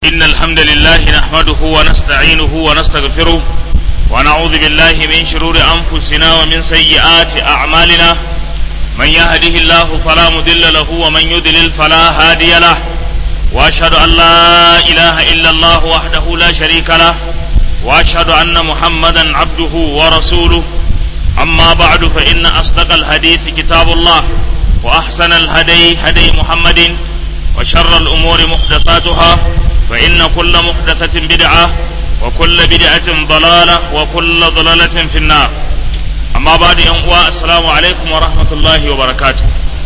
إن الحمد لله نحمده ونستعينه ونستغفره ونعوذ بالله من شرور أنفسنا ومن سيئات أعمالنا من يهده الله فلا مضل له ومن يضلل فلا هادي له وأشهد أن لا إله إلا الله وحده لا شريك له وأشهد أن محمدا عبده ورسوله أما بعد فإن أصدق الحديث كتاب الله وأحسن الهدي هدي محمد وشر الأمور محدثاتها فإن كل محدثة بدعة وكل بدعة ضلالة وكل ضلالة في النار أما بعد أنواع السلام عليكم ورحمة الله وبركاته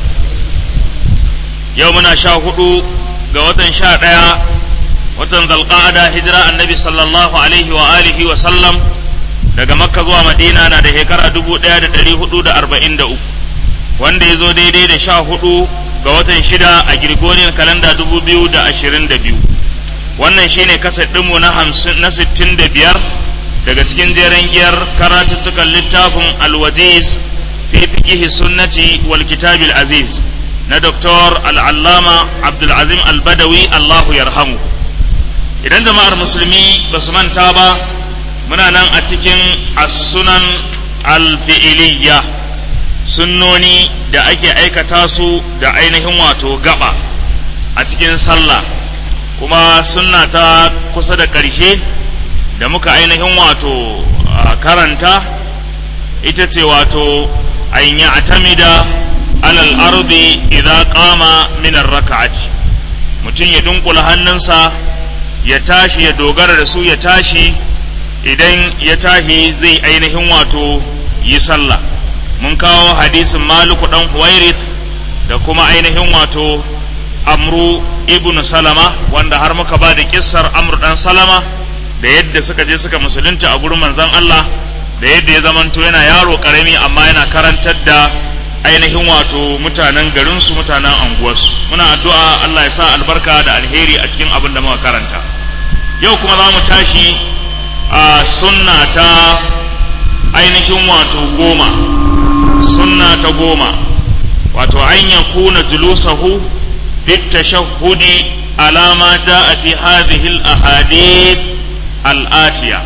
يومنا شاهدوا قوة شاء watan zalqa'ada hijira annabi sallallahu alaihi wa alihi wa sallam daga makka zuwa madina na da shekara 1443 wanda ya zo daidai da sha hudu ga watan shida a Gregorian kalanda 2022 wannan shine kasar ɗinmu na hamsin na sittin da biyar daga cikin jeren giyar karatuttukan littafin alwajiz fi fiqihi sunnati wal kitabil aziz na doktor al'allama abdulazim albadawi allahu yarhamu idan jama'ar musulmi ba su manta ba muna nan a cikin as-sunan al-fi'iliyya sunnoni da ake aikata su da ainihin wato gaba a cikin sallah kuma sunna ta kusa da ƙarshe da muka ainihin wato karanta ita ce wato an yi atamida alal ardi idza qama min ar-rak'ati mutum ya dunkula hannunsa ya tashi ya dogara da su ya tashi idan ya tashi zai ainihin wato yi sallah mun kawo hadisin maliku dan huwairith da kuma ainihin wato amru ibn salama wanda har muka ba da kissar amru dan salama da yadda suka je suka musulunta a gurin manzon Allah da yadda ya zamanto yana yaro karami amma yana karantar da ainihin wato mutanen garinsu mutanen anguwarsu muna addu'a Allah ya sa albarka da alheri a cikin abin da muka karanta yau kuma za mu tashi a sunna ta ainihin wato goma sunna ta goma wato an ya kuna julusahu fit tashahhudi ala ma jaa fi hadhihi al ahadith al atiya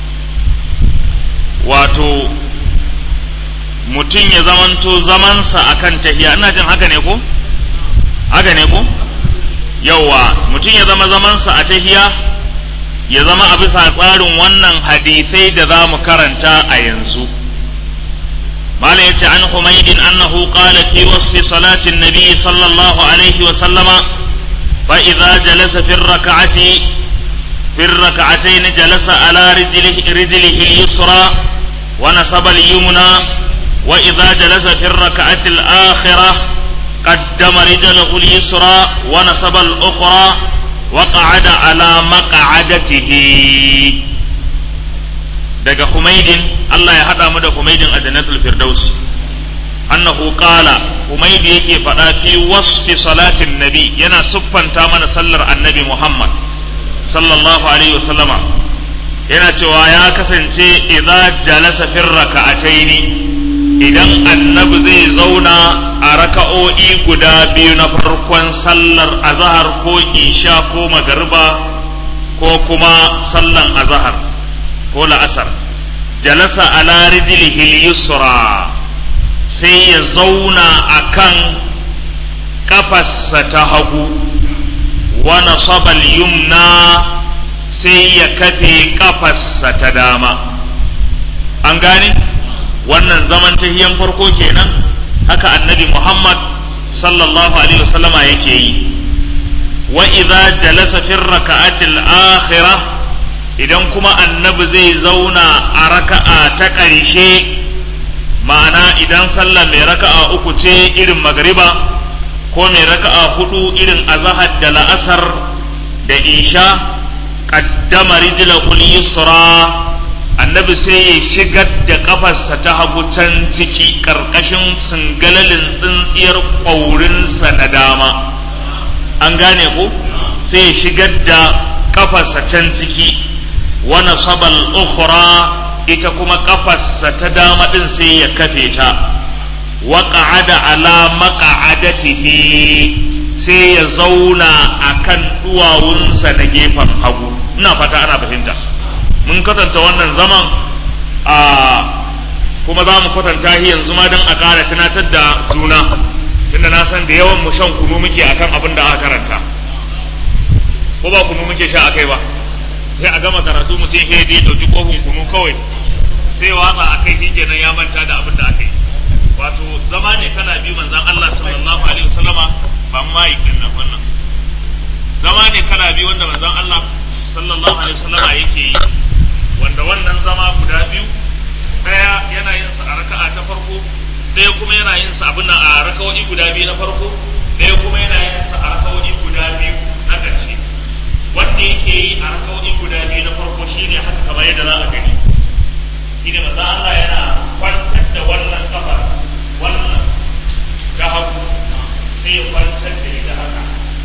wato mutum ya zamanto zamansa akan tahiya ina jin haka ne ko haka ne ko yawa mutum ya zama zamansa a tahiya ya zama a bisa tsarin wannan hadisai da za mu karanta a yanzu malam yace an humaydin annahu qala fi wasfi salati nabi sallallahu alaihi wa sallama fa idza jalasa fi rak'ati fi rak'atayn jalasa ala rijlihi rijlihi al-yusra wa nasaba al-yumna wa idza jalasa fi rak'ati al-akhirah قدم رجله اليسرى ونصب الأخرى وقعد على مقعدته daga Humaydin Allah ya haɗa mu da Humaydin a Jannatul Firdaus annahu qala Humaydi yake faɗa fi wasfi salatin nabi yana siffanta mana sallar annabi Muhammad sallallahu alaihi wasallama yana cewa ya kasance idza jalasa fi raka'ataini idan annabi zai zauna a raka'o'i guda biyu na farkon sallar azahar ko isha ko magariba ko kuma sallan azahar ko la'asar jalasa ala rijlihi yusra sai ya zauna a kan kafarsa ta hagu wa nasabal yumna sai ya kafe kafarsa ta dama an gane wannan zaman tahiyan farko kenan haka annabi Muhammad sallallahu alaihi wasallama yake yi wa idza jalasa fi raka'atil akhirah idan kuma annabi zai zauna a raka'a ta ƙarshe ma'ana idan sallah mai raka'a uku ce irin magriba ko mai raka'a hudu irin azahar da la'asar da isha qaddama rijlahu yusra annabi sai ya shigar da kafarsa ta hagu can ciki ƙarƙashin singalalin tsintsiyar ƙwaurinsa na dama an gane ko sai ya shigar da kafarsa can ciki wani sabal ukhra ita kuma kafarsa ta dama ɗin sai ya kafe ta wa qa'ada ala maq'adatihi sai ya zauna a kan duwawunsa na gefen hagu ina fata ana fahimta mun kwatanta wannan zaman a kuma za mu kwatanta shi yanzu ma don a ƙara tunatar da juna tunda na san da yawan mu shan kunu muke akan abin da aka karanta ko ba kunu muke sha akai ba sai a gama karatu mutum sai ya ɗauki kofin kunu kawai sai watsa a kai kenan ya manta da abin da aka yi wato zama ne kana bi manzan Allah sallallahu alaihi wasallama ba mai din nan wannan zama ne kana bi wanda manzan Allah sallallahu alaihi wasallama yake yi wanda wannan zama guda biyu daya yana yin sa a raka'a ta farko daya kuma yana yin sa abin a raka'o'i guda biyu na farko daya kuma yana yin sa a raka'o'i guda biyu na ƙarshe wanda yake yi a raka'o'i guda biyu na farko shine haka kamar yadda za a gani shine manzan Allah yana kwantar da wannan kafar wannan ta hagu sai ya kwantar da ita haka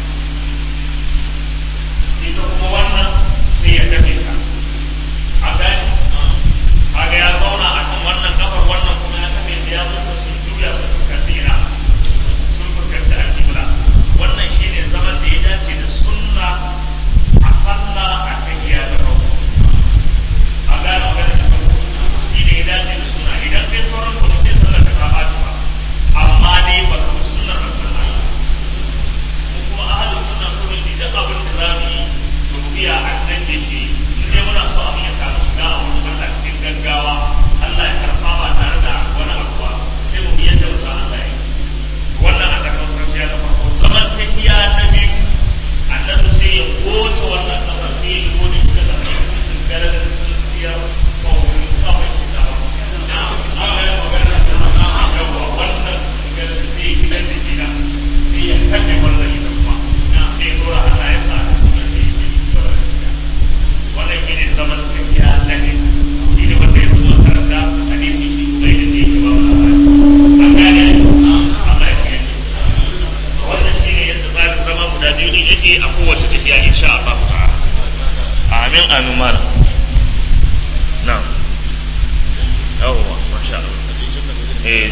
ita kuma wannan sai ya tafe ta a gani kaga ya zauna a kan wannan kafar wannan kuma ya tafe ta ya zuta sun juya sun fuskanci ina sun fuskanci alƙibla wannan shine zaman da ya dace da sunna a sallah a tahiyya ta farko a gane magana ta farko shi ne ya dace da sunna idan kai sauran kuma sai sallar ka ta ɓaci ba amma dai ba ka sunnar manzon Allah ko kuma ahlus sunna sun yi duk abin da za mu yi to biya annan da ke in dai muna so abin ya samu shiga a wurin Allah cikin gaggawa Allah ya karfa ba tare da wani abu ba sai mu biyar da manzon Allah ya wannan a tsakanin farfiya na farko zaman tafiya na biyu annabi sai ya goce wannan kafar sai ya gode da zama sun gare da siyar ko wani kawai da Allah ya magana da wannan gare da sai gidan da gida sai ya kalle wannan ita kuma sai dora Allah ya sa kuma sai ya yi cewa wannan shine zaman tafiya na ne shi ne wanda ya zo karanta hadisi shi kuma yadda yake ba mu an gane Allah ya yi wannan shine yadda tsarin zama guda biyu ne yake a kowace tafiya insha Allah ta'ala amin amin malam na'am yawwa masha Allah eh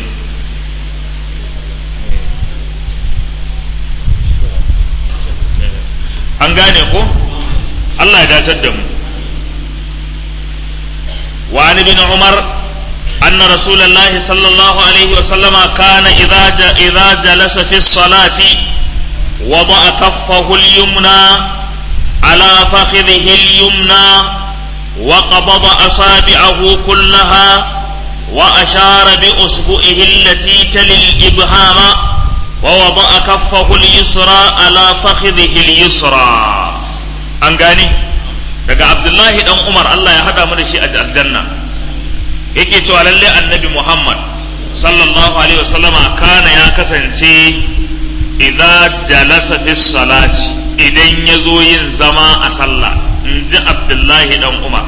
an gane ko Allah ya datar da mu wa an ibn umar أن رسول الله صلى الله عليه وسلم كان إذا إذا جلس في الصلاة وضع كفه اليمنى على فخذه اليمنى وقبض أصابعه كلها وأشار بأصبعه التي تلي الإبهام ووضع كفه اليسرى على فخذه اليسرى أنغاني daga Abdullahi dan Umar Allah ya hada mu da shi a aljanna yake cewa lalle annabi Muhammad sallallahu alaihi wasallama kana ya kasance idza jalasa fi salati idan ya zo yin zama a sallah in ji Abdullahi dan Umar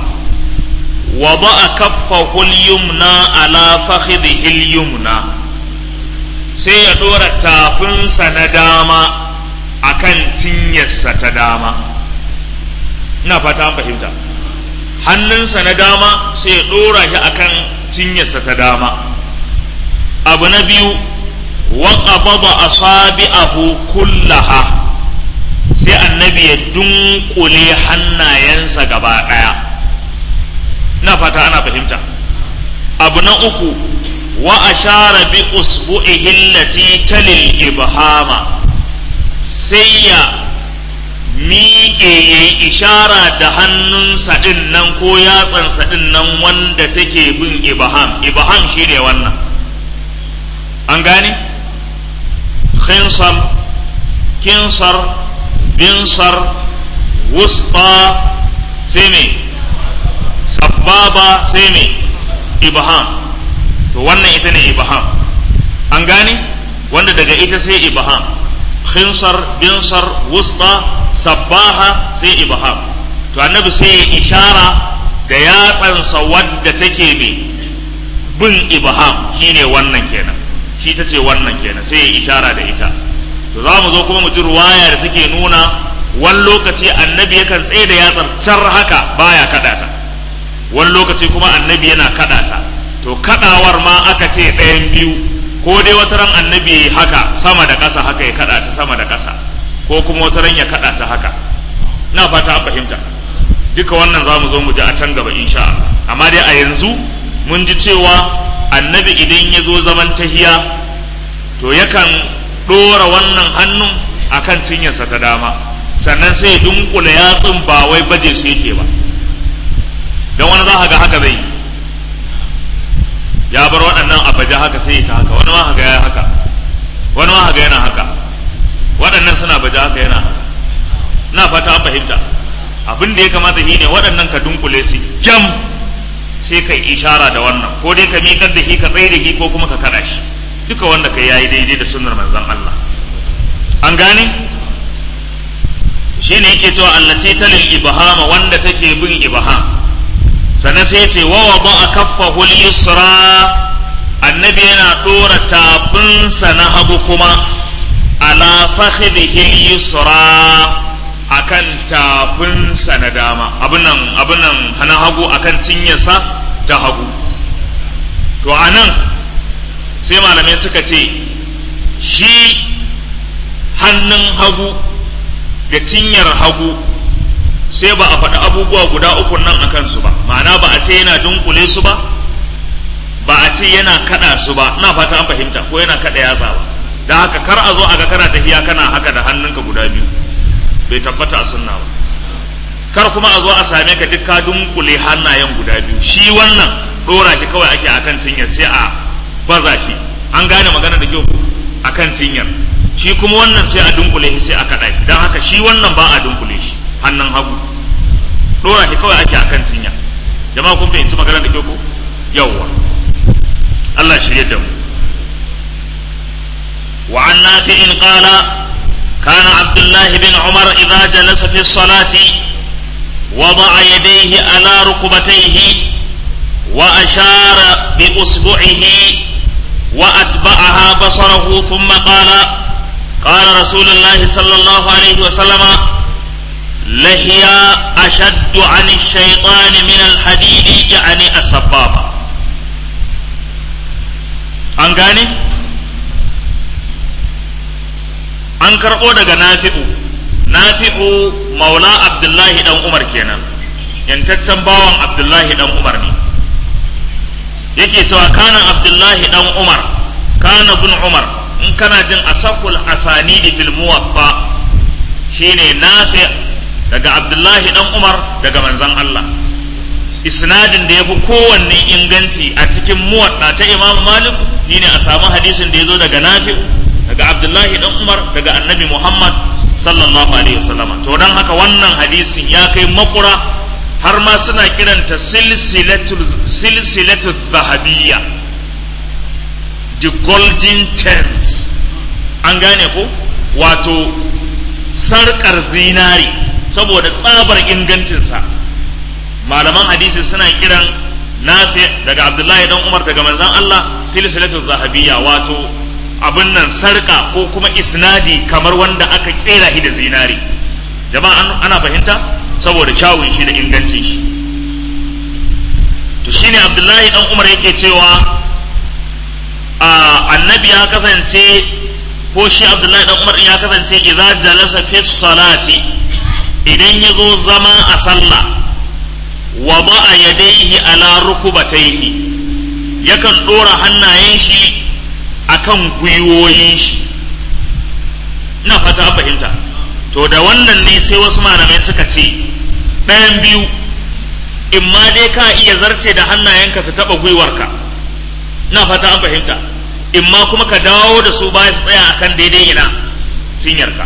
wada'a kaffahu al-yumna ala fakhidhihi al-yumna sai ya dora tafinsa na dama akan cinyarsa ta dama ina fata an fahimta hannunsa na dama sai ya dora shi akan cinyarsa ta dama abu na biyu wa qabada asabi'ahu kullaha sai annabi ya dunkule hannayensa gaba daya ina fata ana fahimta abu na uku wa ashara bi usbu'ihi allati talil ibhama sai ya miƙe ya yi ishara da hannunsa ɗin nan ko yatsansa ɗin nan wanda take bin ibham ibham shi ne wannan an gane khinsar kinsar binsar wusta sai me sababa sai me ibham to wannan ita ne ibham an gane wanda daga ita sai ibham khinsar binsar wusta sabbaha sai ibham to annabi sai ya ishara da yatsansa wadda take me bin ibham shine wannan kenan shi ta ce wannan kenan sai ya ishara da ita to za mu zo kuma mu ji ruwaya da take nuna wani lokaci annabi yakan tsaye da yatsar car haka baya kada ta wani lokaci kuma annabi yana kada ta to kadawar ma aka ce ɗayan biyu ko dai wata ran annabi haka sama da ƙasa haka ya kada ta sama da ƙasa ko kuma wata ran ya kada ta haka na fata an fahimta duka wannan za mu zo mu ji a can gaba insha Allah amma dai a yanzu mun ji cewa annabi idan ya zo zaman tahiya to yakan ɗora wannan hannun akan cinyarsa ta dama sannan sai ya dunkula yatsun ba wai baje su yake ba don wani za ga haka zai yi ya bar waɗannan a baje haka sai ta haka wani ma haka ya haka wani ma haka yana haka waɗannan suna baje haka yana haka na fata an fahimta abin da ya kamata shi ne waɗannan ka dunkule su jam sai kai ishara da wannan ko dai ka miƙar da shi ka tsaye da shi ko kuma ka kaɗa shi duka wanda kai yayi daidai da sunnar manzon Allah an gane shine yake cewa allati talil ibhama wanda take bin ibham sannan sai ce wa wada kaffahu al-yusra annabi yana dora tafinsa na hagu kuma ala fakhidhihi al-yusra akan tafinsa na dama abin nan abin nan hana hagu akan cinyarsa ta hagu to anan sai malamai suka ce shi hannun hagu da cinyar hagu sai ba a faɗi abubuwa guda uku nan a kansu ba ma'ana ba a ce yana dunkule su ba ba a ce yana kaɗa su ba ina fata an fahimta ko yana kaɗa yatsa ba da haka kar a zo a ga kana tafiya kana haka da hannunka guda biyu bai tabbata a sunna ba kar kuma a zo a same ka duk ka dunkule hannayen guda biyu shi wannan ɗora shi kawai ake akan cinyar sai a baza shi an gane magana da kyau akan cinyar shi kuma wannan sai a dunkule shi sai a kaɗa shi don haka shi wannan ba a dunkule shi hannun hagu ɗora shi kawai ake akan cinya jama'a kun fahimci magana da kyau ko yawwa Allah shirye da mu wa an nafi'in qala كان عبد الله بن عمر إذا جلس في الصلاة وضع يديه على ركبتيه وأشار بأصبعه وأتبعها بصره ثم قال قال رسول الله صلى الله عليه وسلم لهي أشد عن الشيطان من الحديد يعني السبابة أنقاني an karɓo daga nafi'u nafi'u maula abdullahi dan umar kenan yantaccen bawan abdullahi dan umar ne yake cewa kana abdullahi dan umar kana bin umar in kana jin asakul asanidi fil muwaffa shine nafi daga abdullahi dan umar daga manzon Allah isnadin da ya fi kowanne inganci a cikin muwadda ta imamu malik shine a samu hadisin da ya zo daga nafi'u daga abdullahi dan umar daga annabi muhammad sallallahu alaihi wasallama to dan haka wannan hadisin ya kai makura har ma suna kiranta silsilatu silsilatu zahabiyya the golden chains an gane ko wato sarkar zinari saboda tsabar ingancinsa malaman hadisi suna kiran nafi daga abdullahi dan umar daga manzon allah silsilatu zahabiyya wato abin nan sarka ko kuma isnadi kamar wanda aka kera shi da zinari jama'a ana fahimta saboda kyawun shi da ingancin shi to shine abdullahi dan umar yake cewa annabi ya kasance ko shi abdullahi dan umar ya kasance idza jalasa fi salati idan ya zo zama a sallah wa ba'a yadayhi ala rukubatayhi yakan dora hannayen shi akan gwiwoyin shi ina fata an fahimta to da wannan ne sai wasu malamai suka ce ɗayan biyu in ma dai ka iya zarce da hannayenka su taɓa gwiwarka ina fata an fahimta in ma kuma ka dawo da su baya su tsaya akan daidai ina cinyarka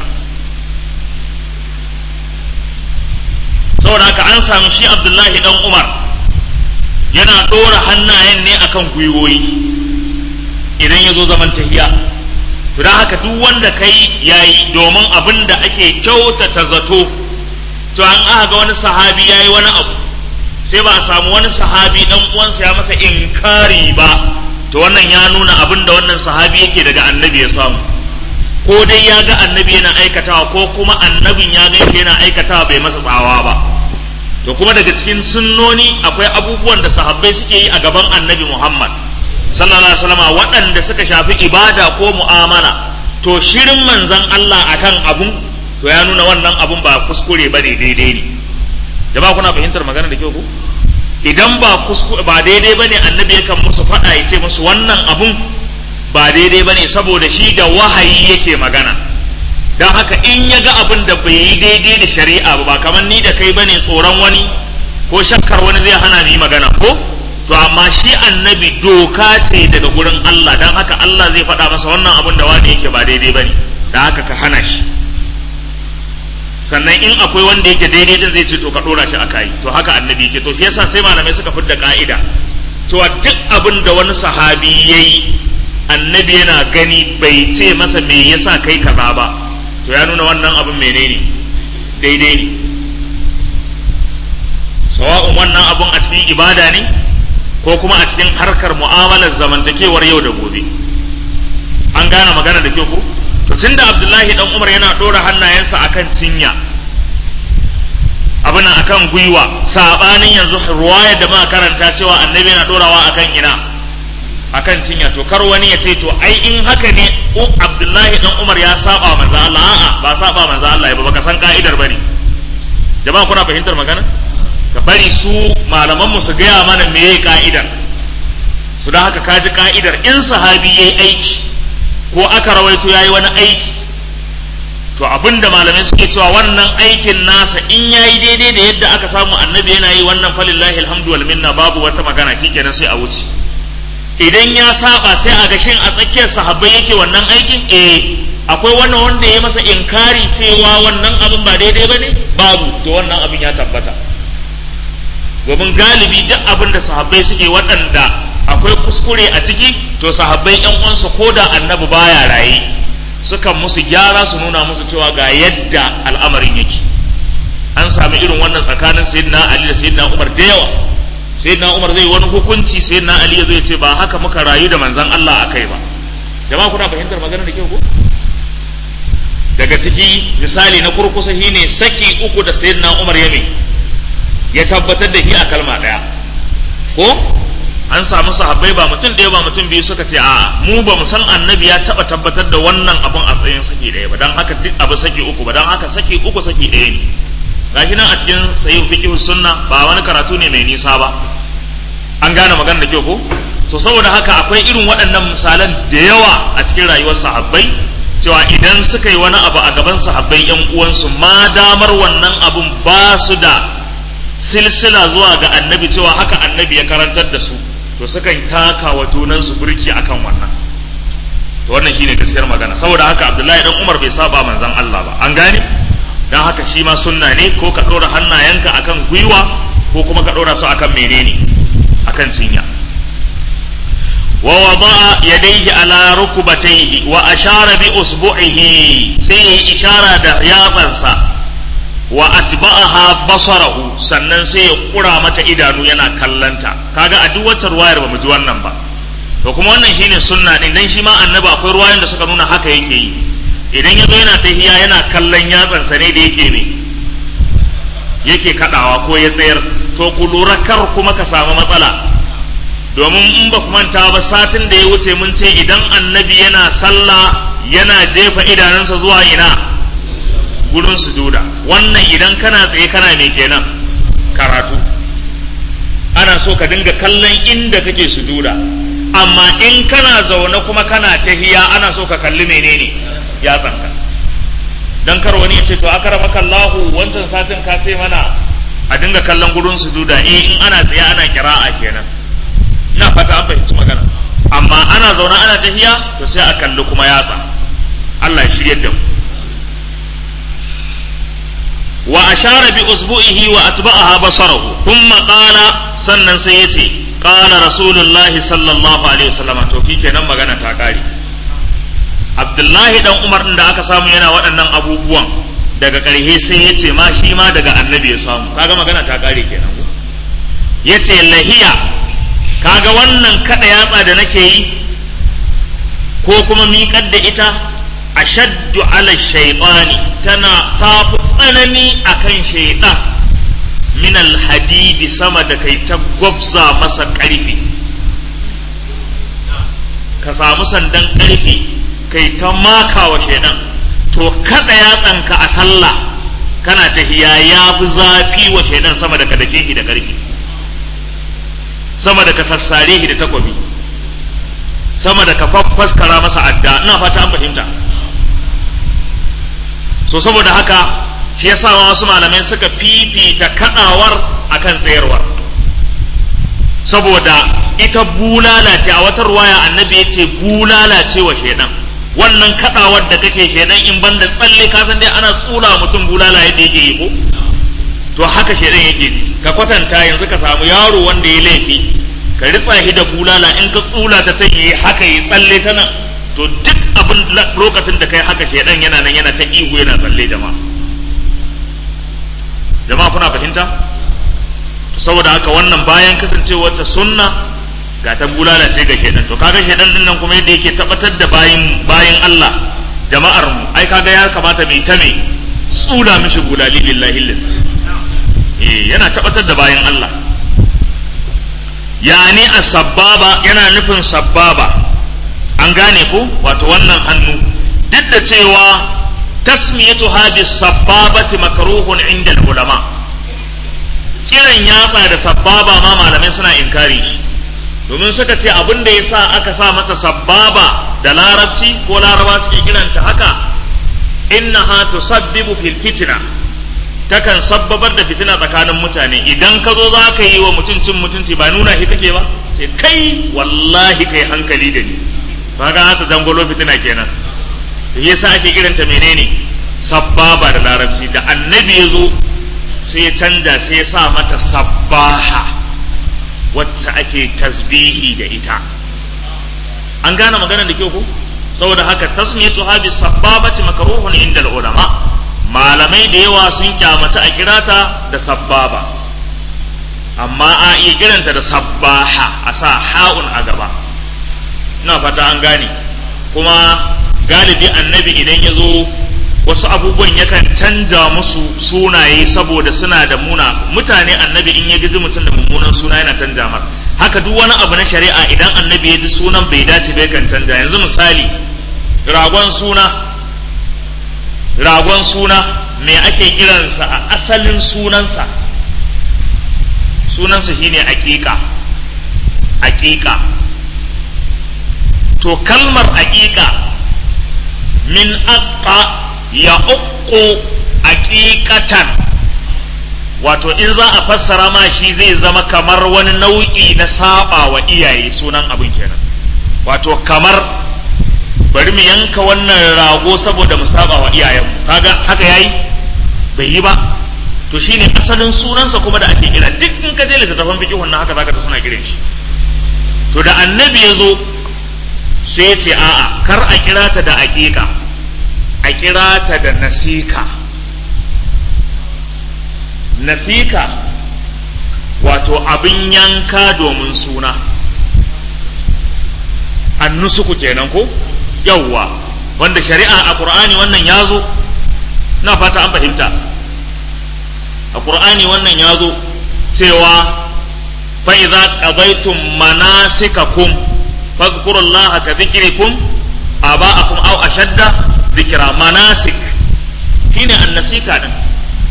saboda haka an samu shi abdullahi dan umar yana ɗora hannayen ne akan gwiwoyi idan ya zo zaman tahiya to don haka duk wanda kai yayi domin abin da ake kyautata zato to an aka ga wani sahabi yayi wani abu sai ba a samu wani sahabi dan uwansa ya masa inkari ba to wannan ya nuna abin da wannan sahabi yake daga annabi ya samu ko dai ya ga annabi yana aikatawa ko kuma annabin ya ga yana aikatawa bai masa tsawa ba to kuma daga cikin sunnoni akwai abubuwan da sahabbai suke yi a gaban annabi Muhammad sallallahu alaihi wasallam waɗanda suka shafi ibada ko mu'amala to shirin manzon Allah akan abun to ya nuna wannan abun ba kuskure ba ne daidai ne jama'a kuna fahimtar magana da kyau ko idan ba kuskure ba daidai bane annabi yakan musu faɗa ya ce musu wannan abun ba daidai bane saboda shi da wahayi yake magana don haka in ya ga abin da bai yi daidai da shari'a ba kamar ni da kai bane tsoron wani ko shakkar wani zai hana ni magana ko to amma shi annabi doka ce daga gurin Allah don haka Allah zai faɗa masa wannan abin da wani yake ba daidai bane don haka ka hana shi sannan in akwai wanda yake daidai din zai ce to ka dora shi a kai to haka annabi yake to shi yasa sai malamai suka fidda ka'ida cewa duk abin da wani sahabi yayi annabi yana gani bai ce masa me yasa kai kaza ba to ya nuna wannan abin menene daidai ne sawa'un wannan abun a cikin ibada ne ko kuma a cikin harkar mu'amalar zamantakewar yau da gobe an gane magana da kyau ko to tunda abdullahi dan umar yana dora hannayensa akan cinya abin akan gwiwa sabanin yanzu ruwaya da muka karanta cewa annabi yana dorawa akan ina akan cinya to kar wani ya ce to ai in haka ne abdullahi dan umar ya saba manzo Allah a'a ba saba manzo Allah ba baka san ka'idar bane jama'a kuna fahimtar magana ka bari su malaman mu su gaya mana meye ka'idar su da haka kaji ka'idar in sahabi yayi aiki ko aka rawaito ya yi wani aiki to abinda malamai suke cewa wannan aikin nasa in ya yi daidai da yadda aka samu annabi yana yi wannan falillahi alhamdu wal minna babu wata magana kenan sai a wuce idan ya saba sai a gashin a tsakiyar sahabbai yake wannan aikin eh akwai wannan wanda ya masa inkari cewa wannan abin ba daidai ba ne babu to wannan abin ya tabbata domin galibi duk abin da sahabbai suke waɗanda akwai kuskure a ciki to sahabbai yan uwansu ko da annabi baya raye sukan musu gyara su nuna musu cewa ga yadda al'amarin yake an sami irin wannan tsakanin sayyidina ali da sayyidina umar da yawa sayyidina umar zai wani hukunci sayyidina ali zai ce ba haka muka rayu da manzon Allah akai ba jama'a kuna fahimtar maganar da kyau ko daga ciki misali na kurkusa shine saki uku da sayyidina umar ya ya tabbatar da shi a kalma daya ko an samu sahabbai ba mutum ɗaya ba mutum biyu suka ce a mu ba mu san annabi ya taɓa tabbatar da wannan abun a tsayin saki ɗaya ba don haka duk abu saki uku ba don haka saki uku saki ɗaya ne gashi nan a cikin sahih fiqh sunna ba wani karatu ne mai nisa ba an gane magana da kyau ko to saboda haka akwai irin waɗannan misalan da yawa a cikin rayuwar sahabbai cewa idan suka yi wani abu a gaban sahabbai yan uwansu ma damar wannan abun ba su da silsila zuwa ga annabi cewa haka annabi ya karantar da su to sukan taka wa junansu burki akan wannan to wannan shine gaskiyar magana saboda haka abdullahi dan umar bai saba manzon Allah ba an gane dan haka shi ma sunna ne ko ka ɗora hannayenka akan gwiwa ko kuma ka ɗora su akan menene akan cinya wa wada'a yadayhi ala rukbatayhi wa ashara bi usbu'ihi sai yayi ishara da yatsansa wa atba'aha basarahu sannan sai ya kura mata idanu yana kallanta kaga a duk wata ruwayar bamu ji wannan ba to kuma wannan shine sunna din dan shi ma annabi akwai ruwayoyin da suka nuna haka yake yi idan yazo yana tahiya yana kallon yatsan sa ne da yake ne yake kadawa ko ya tsayar to ku lura kar kuma ka samu matsala domin in ba ku manta ba satin da ya wuce mun ce idan annabi yana sallah yana jefa idanunsa zuwa ina gurin sujuda wannan idan kana tsaye kana mai kenan karatu ana so ka dinga kallon inda kake sujuda amma in kana zaune kuma kana tahiya ana so ka kalli menene ya tsanka dan kar wani ya ce to akramaka Allahu wancan satin ka ce mana a dinga kallon gurin sujuda eh in ana tsaye ana kira'a kenan ina fata an fahimci magana amma ana zaune ana tahiya to sai a kalli kuma yatsa Allah ya shirye da mu wa ashara bi usbu'ihi wa atba'aha basarahu thumma qala sannan sai yace qala rasulullahi sallallahu alaihi wasallam to kenan magana ta kare abdullahi dan umar din da aka samu yana waɗannan abubuwan daga ƙarshe sai yace ma shi ma daga annabi ya samu kaga magana ta kare kenan yace lahiya kaga wannan kada yatsa da nake yi ko kuma miƙar da ita ashaddu ala shaitani tana tafi tsanani akan shaitan min alhadidi sama da kai ta gwabza masa ƙarfi ka samu sandan ƙarfe kai ta maka wa shaidan to kada yatsanka a sallah kana tahiya ya fi zafi wa shaidan sama da ka dake shi da ƙarfi sama da ka sassare shi da takwabi sama da ka faskara masa adda ina fata an fahimta so saboda haka shi yasa wasu malamai suka fifita kadawar akan tsayarwar saboda ita bulala ce a wata ruwaya annabi ya ce bulala ce wa shaidan wannan kadawar da kake shaidan in banda tsalle ka san dai ana tsula mutum bulala yadda yake yi ko to haka shaidan yake ji ka kwatanta yanzu ka samu yaro wanda ya laifi ka ritsa shi da bulala in ka tsula ta ta yi haka yi tsalle ta nan to duk abin lokacin da kai haka shaidan yana nan yana ta ihu yana tsalle jama'a jama'a kuna fahimta saboda haka wannan bayan kasancewar ta sunna ga ta bulala ce ga shaidan to kaga shaidan din nan kuma yadda yake tabbatar da bayin bayin Allah jama'ar mu ai kaga ya kamata mai ta mai tsula mishi bulali lillahi lillahi eh yana tabbatar da bayin Allah yani as-sabbaba yana nufin sabbaba an gane ko wato wannan hannu duk da cewa tasmiyatu hadis sabbabati makruhun inda ulama kiran yatsa da sabbaba ma malamai suna inkari shi domin suka ce abin da ya sa aka sa mata sabbaba da larabci ko laraba suke kiranta haka innaha tusabbibu fil fitna takan sabbabar da fitina tsakanin mutane idan ka zo za ka yi wa mutum cin mutunci ba nuna shi kake ba sai kai wallahi kai hankali da ni kaga haka dangolo fitina kenan to yasa ake kiranta menene sabbaba da larabci da annabi ya zo sai ya canja sai ya sa mata sabbaha wacce ake tasbihi da ita an gane maganar da kyau ko saboda haka tasmiyatu habi sabbabati makruhun inda ulama malamai da yawa sun kyamata a kirata da sabbaba amma a iya kiranta da sabbaha a sa ha'un a gaba ina fata an gane kuma galibi annabi idan ya zo wasu abubuwan yakan canja musu sunaye saboda suna da muna mutane annabi in ya gaji mutum da mummunan suna yana canja mar haka duk wani abu na shari'a idan annabi ya ji sunan bai dace bai kan canja yanzu misali ragon suna ragon suna me ake kiransa a asalin sunansa sunansa shine aƙiƙa aƙiƙa to kalmar aƙiƙa min aqqa ya uku aƙiƙatan wato in za a fassara ma shi zai zama kamar wani nau'i na saba wa iyaye sunan abin kenan wato kamar bari mu yanka wannan rago saboda mu saba wa iyayenmu kaga haka yayi bai yi ba to shine asalin sunansa kuma da ake kira duk in ka je littattafan fiqh wannan haka zaka ta suna kiran shi to da annabi ya zo sai ya ce a'a kar a kira ta da aƙiƙa a kira ta da nasika nasika wato abin yanka domin suna annusuku kenan ko yawwa wanda shari'a a ƙur'ani wannan ya zo na fata an fahimta a ƙur'ani wannan ya zo cewa fa'iza ƙazaitun manasikakum fadkurullaha ka zikirikum aba'akum aw ashadda zikira manasik shine annasika din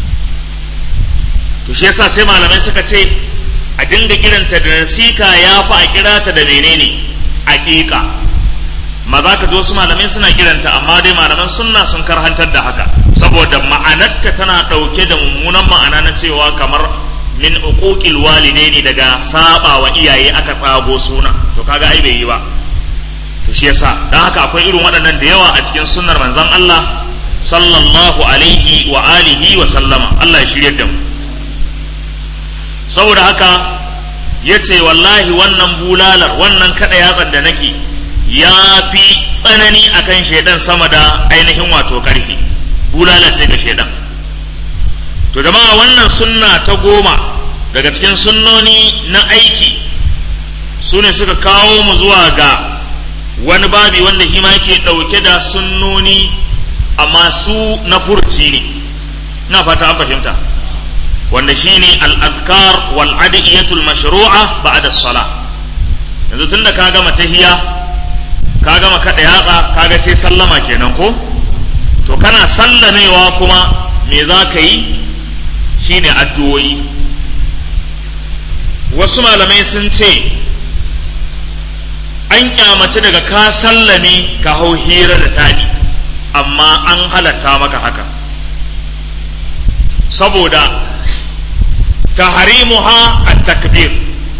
to shi yasa sai malamai suka ce a dinga kiranta da nasika ya fi a kira ta da menene aqiqa ma za ka ji wasu malamai suna kiranta amma dai malaman sunna sun karhantar da haka saboda ma'anarta tana ɗauke da mummunan ma'ana na cewa kamar min uquqil walidaini daga saba wa iyaye aka tsago suna to kaga ai bai yi ba to shi yasa dan haka akwai irin waɗannan da yawa a cikin sunnar manzon Allah sallallahu alaihi wa alihi wa sallama Allah ya shirye da mu saboda haka yace wallahi wannan bulalar wannan kada yatsan da nake ya fi tsanani akan shaidan sama da ainihin wato karfi bulala ce ga shaidan to jama'a wannan sunna ta goma daga cikin sunnoni na aiki su ne suka kawo mu zuwa ga wani babi wanda shi ma yake ɗauke da sunnoni amma su na furci ne na fata an fahimta wanda shi ne al'adkar wal adiyatul mashru'a ba'da sala yanzu tun da ka gama tahiya ka gama kaɗa yatsa kaga sai sallama kenan ko to kana sallamewa kuma me za ka yi shine addu'o'i wasu malamai sun ce an kyamaci daga ka sallame ka hau hira da tani amma an halatta maka haka saboda tahrimuha at-takbir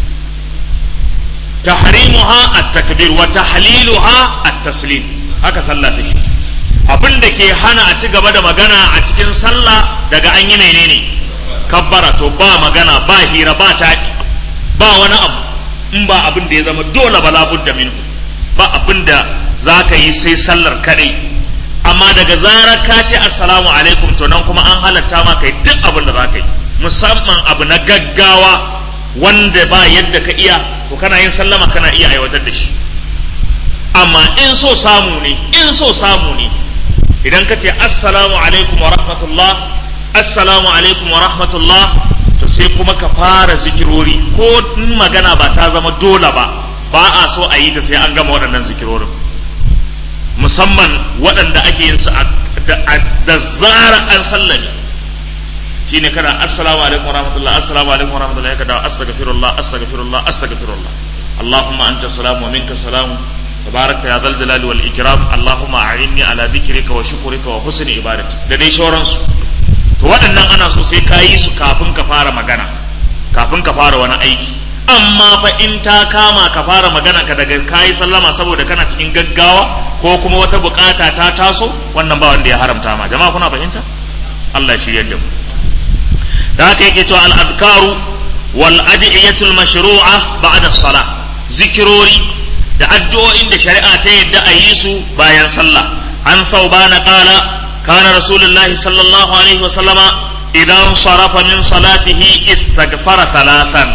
tahrimuha at-takbir wa tahliluha at-taslim haka sallah take abin da ke hana a ci gaba da magana a cikin sallah daga an yi menene kabbara to ba magana ba hira ba taɗi ba wani abu in ba abin da ya zama dole ba labudda minhu ba abin da za ka yi sai sallar kaɗai amma daga zarar ka ce assalamu alaikum to nan kuma an halatta ma kai duk abin da za ka yi musamman abu na gaggawa wanda ba yadda ka iya to kana yin sallama kana iya aiwatar da shi amma in so samu ne in so samu ne idan ka ce assalamu alaikum wa rahmatullah assalamu alaikum wa rahmatullah to sai kuma ka fara zikirori ko in magana ba ta zama dole ba ba a so a yi ta sai an gama waɗannan zikirorin musamman waɗanda ake yin su da zara an sallame shine kana assalamu alaikum wa rahmatullah assalamu alaikum wa rahmatullah ka dawo astaghfirullah astaghfirullah astaghfirullah اللهم أنت السلام ومنك السلام تبارك يا ذا الجلال والإكرام اللهم أعني على ذكرك وشكرك وحسن عبادتك da dai shauransu to waɗannan ana so sai ka yi su kafin ka fara magana kafin ka fara wani aiki amma fa in ta kama ka fara magana ka daga kayi sallama saboda kana cikin gaggawa ko kuma wata bukata ta taso wannan ba wanda ya haramta ma jama'a kuna fahimta Allah ya shirya da mu da haka yake cewa al-adkaru wal adiyatul mashru'a ba'da salah zikirori da addu'o'in da shari'a ta yadda a yi su bayan sallah an thawbana qala kana rasulullahi sallallahu alaihi wa sallama idan sarafa min salatihi istaghfara thalathan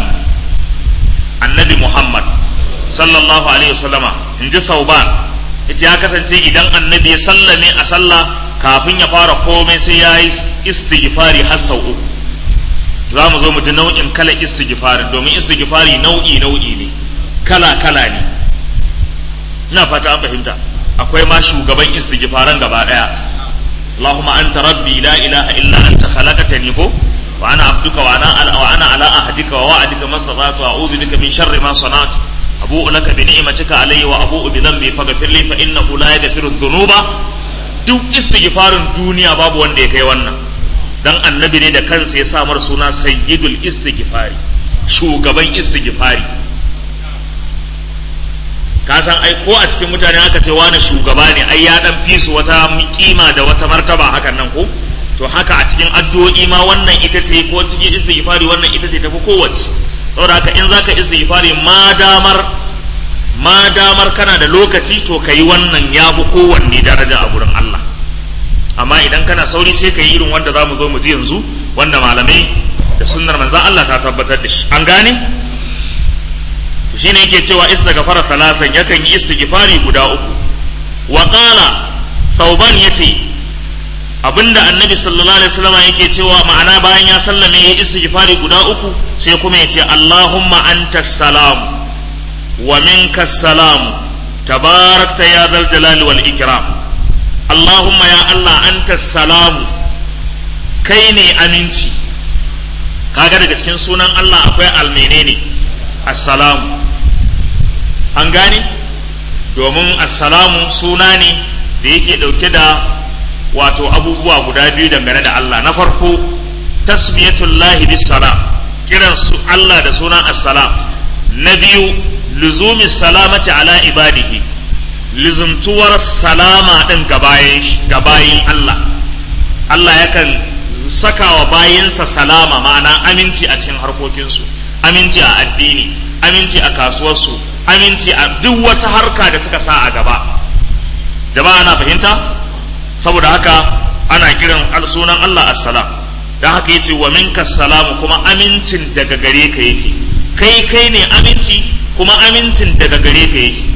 annabi muhammad sallallahu alaihi wa sallama in ji thawban yace ya kasance idan annabi ya sallame a sallah kafin ya fara komai sai ya yi istighfari har sau uku za mu zo mu ji nau'in kala istighfarin domin istighfari nau'i nau'i ne kala kala ne ina fata an fahimta akwai ma shugaban istighfaran gaba daya اللهم أنت ربي لا إله إلا أنت خلقتني هو وأنا عبدك وأنا وأنا على عهدك ووعدك ما استطعت وأعوذ بك من شر ما صنعت أبوء لك بنعمتك علي وأبوء بذنبي فاغفر لي فإنه لا يغفر الذنوب duk istighfarin duniya babu wanda ya kai wannan dan annabi ne da kansa ya samar suna sayyidul istighfari shugaban istighfari ka san ai ko a cikin mutane aka ce wani shugaba ne ai ya dan fi su wata kima da wata martaba hakan nan ko to haka a cikin addu'o'i ma wannan ita ce ko cikin istighfari wannan ita ce tafi kowace saboda haka in zaka istighfari ma damar ma damar kana da lokaci to kayi wannan ya bi kowanne daraja a gurin Allah amma idan kana sauri sai ka yi irin wanda za mu zo mu ji yanzu wanda malamai da sunnar manzan Allah ta tabbatar da shi an gane to shine yake cewa istighfar thalathan yakan yi istighfari guda uku wa qala thauban yace abinda annabi sallallahu alaihi wasallam yake cewa ma'ana bayan ya sallame ya istighfari guda uku sai kuma yace allahumma antas salam wa minkas salam tabarakta ya dhal jalali wal ikram Allahumma ya Allah anta salamu kai ne aminci kaga daga cikin sunan Allah akwai almene ne assalamu an gane domin assalamu suna ne da yake dauke da wato abubuwa guda biyu dangane da Allah na farko tasmiyatullahi bis salam kiran su Allah da sunan assalam na biyu luzumi salamati ala ibadihi lizumtuwar salama ɗin gabayin Allah Allah yakan saka wa bayinsa salama ma'ana aminci a cikin harkokinsu aminci a addini aminci a kasuwarsu aminci a duk wata harka da suka sa a gaba jama'a na fahimta saboda haka ana kiran sunan Allah assalam don haka yace wa minka salamu kuma amincin daga gare ka yake kai kai ne aminci kuma amincin daga gare ka yake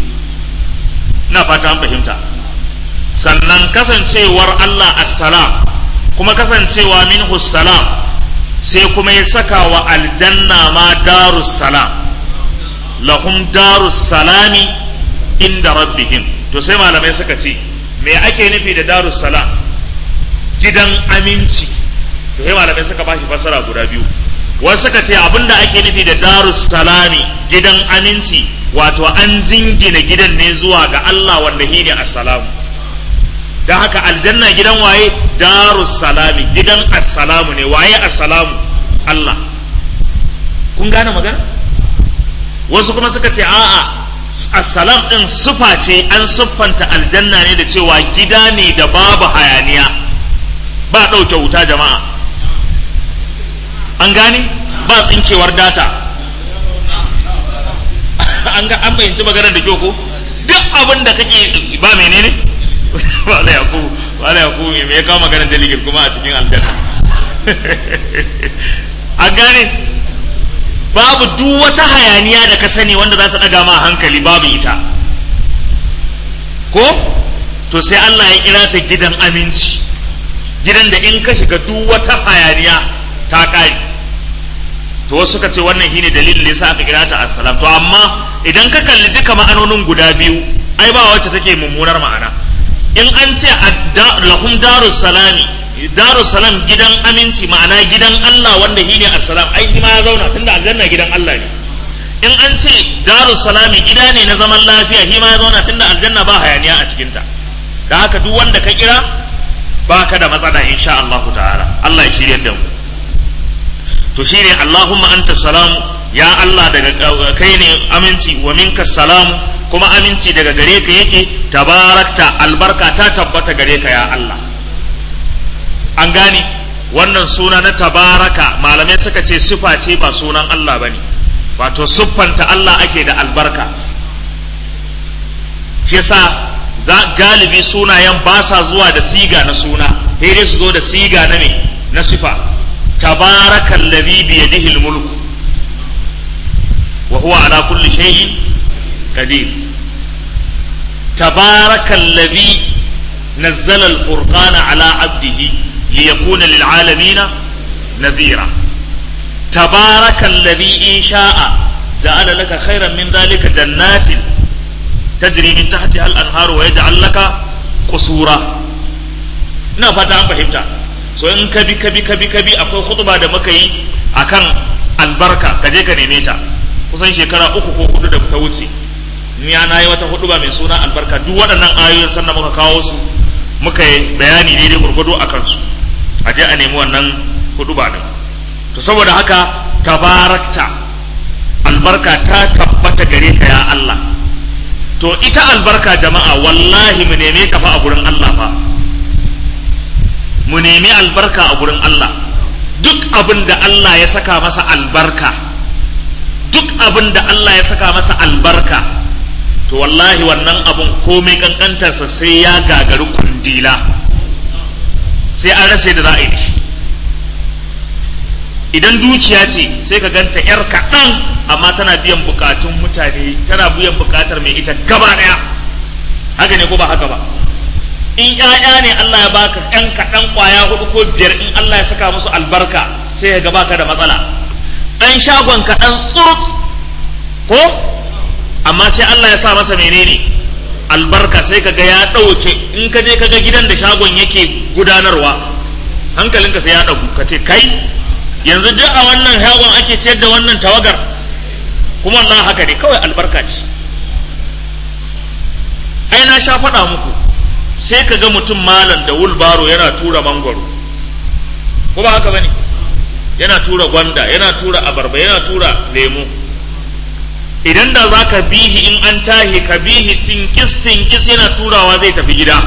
na fata an fahimta sannan kasancewar Allah assalam kuma kasancewa minhu salam sai kuma ya saka wa aljanna ma darus salam lahum darus salami inda rabbihim to sai malamai suka ce me ake nufi da darus salam gidan aminci to sai malamai suka bashi fassara guda biyu wasu suka ce abinda ake nufi da darus salami gidan aminci wato an jingina gidan ne zuwa ga Allah wanda shi ne assalamu don haka aljanna gidan waye darus salami gidan assalamu ne waye assalamu Allah kun gane magana wasu kuma suka ce a'a assalam din sufa ce an siffanta aljanna ne da cewa gida ne da babu hayaniya ba ɗauke wuta jama'a an gane ba tsinkewar data an ga an fahimci maganar da kyau ko duk abin da kake ba menene wala ya ku wala ya ku me ya kawo maganar dalilin kuma a cikin aljanna an gane babu duk wata hayaniya da ka sani wanda za ta daga ma hankali babu ita ko to sai Allah ya kira ta gidan aminci gidan da in ka shiga duk wata hayaniya ta kare to wasu suka ce wannan shine dalilin da yasa aka kira ta assalam to amma idan ka kalli duka ma'anonin guda biyu ai ba wacce take mummunar ma'ana in an ce lahum darus salami darus salam gidan aminci ma'ana gidan Allah wanda shine assalam ai shi ma ya zauna tunda aljanna gidan Allah ne in an ce darus salami gida ne na zaman lafiya shi ma ya zauna tunda aljanna ba hayaniya a cikin ta da haka duk wanda ka kira baka da matsala insha Allah ta'ala Allah ya shirye da mu to shine Allahumma anta salamu ya Allah daga kai ne aminci wa minka salamu kuma aminci daga gare ka yake tabarakta albarka ta tabbata gare ka ya Allah an gane wannan suna na tabaraka malamai suka ce sifa ce ba sunan Allah bane wato siffanta Allah ake da albarka shi yasa za galibi sunayen ba sa zuwa da siga na suna sai dai su zo da siga na me na sifa تبارك الذي بيده الملك وهو على كل شيء قدير تبارك الذي نزل الفرقان على عبده ليكون للعالمين نذيرا تبارك الذي إن شاء جعل لك خيرا من ذلك جنات تجري من تحتها الأنهار ويجعل لك قصورا نفتا فهمتا so in ka bi ka bi ka bi ka bi akwai khutba da muka yi akan albarka ka je ka neme ta kusan shekara uku ko hudu da ta wuce ni na yi wata huduba mai suna albarka duk waɗannan ayoyin sannan muka kawo su muka yi bayani daidai gurgudu a kansu a je a nemi wannan huduba din to saboda haka tabarakta albarka ta tabbata gare ka ya Allah to ita albarka jama'a wallahi mu neme ta fa a gurin Allah fa mu nemi albarka a gurin Allah duk abin da Allah ya saka masa albarka duk abin da Allah ya saka masa albarka to wallahi wannan abun komai kankantarsa sai ya gagari kundila sai an rasa da za a yi shi idan dukiya ce sai ka ganta yar kaɗan amma tana biyan bukatun mutane tana biyan bukatar mai ita gaba ɗaya haka ne ko ba haka ba in ƴaƴa ne Allah ya baka ƴan kaɗan ƙwaya hudu ko biyar in Allah ya saka musu albarka sai ya ga baka da matsala ɗan shagon kaɗan tsurut ko amma sai Allah ya sa masa menene albarka sai kaga ya ɗauke in ka je kaga gidan da shagon yake gudanarwa hankalinka sai ya ɗagu ka ce kai yanzu duk a wannan shagon ake ciyar da wannan tawagar kuma Allah haka ne kawai albarka ce ai na sha faɗa muku sai ka ga mutum malam da wulbaro yana tura mangwaro ko ba haka bane yana tura gwanda yana tura abarba yana tura lemu idan da za ka bihi in an tahi ka bihi tinkis tinkis yana turawa zai tafi gida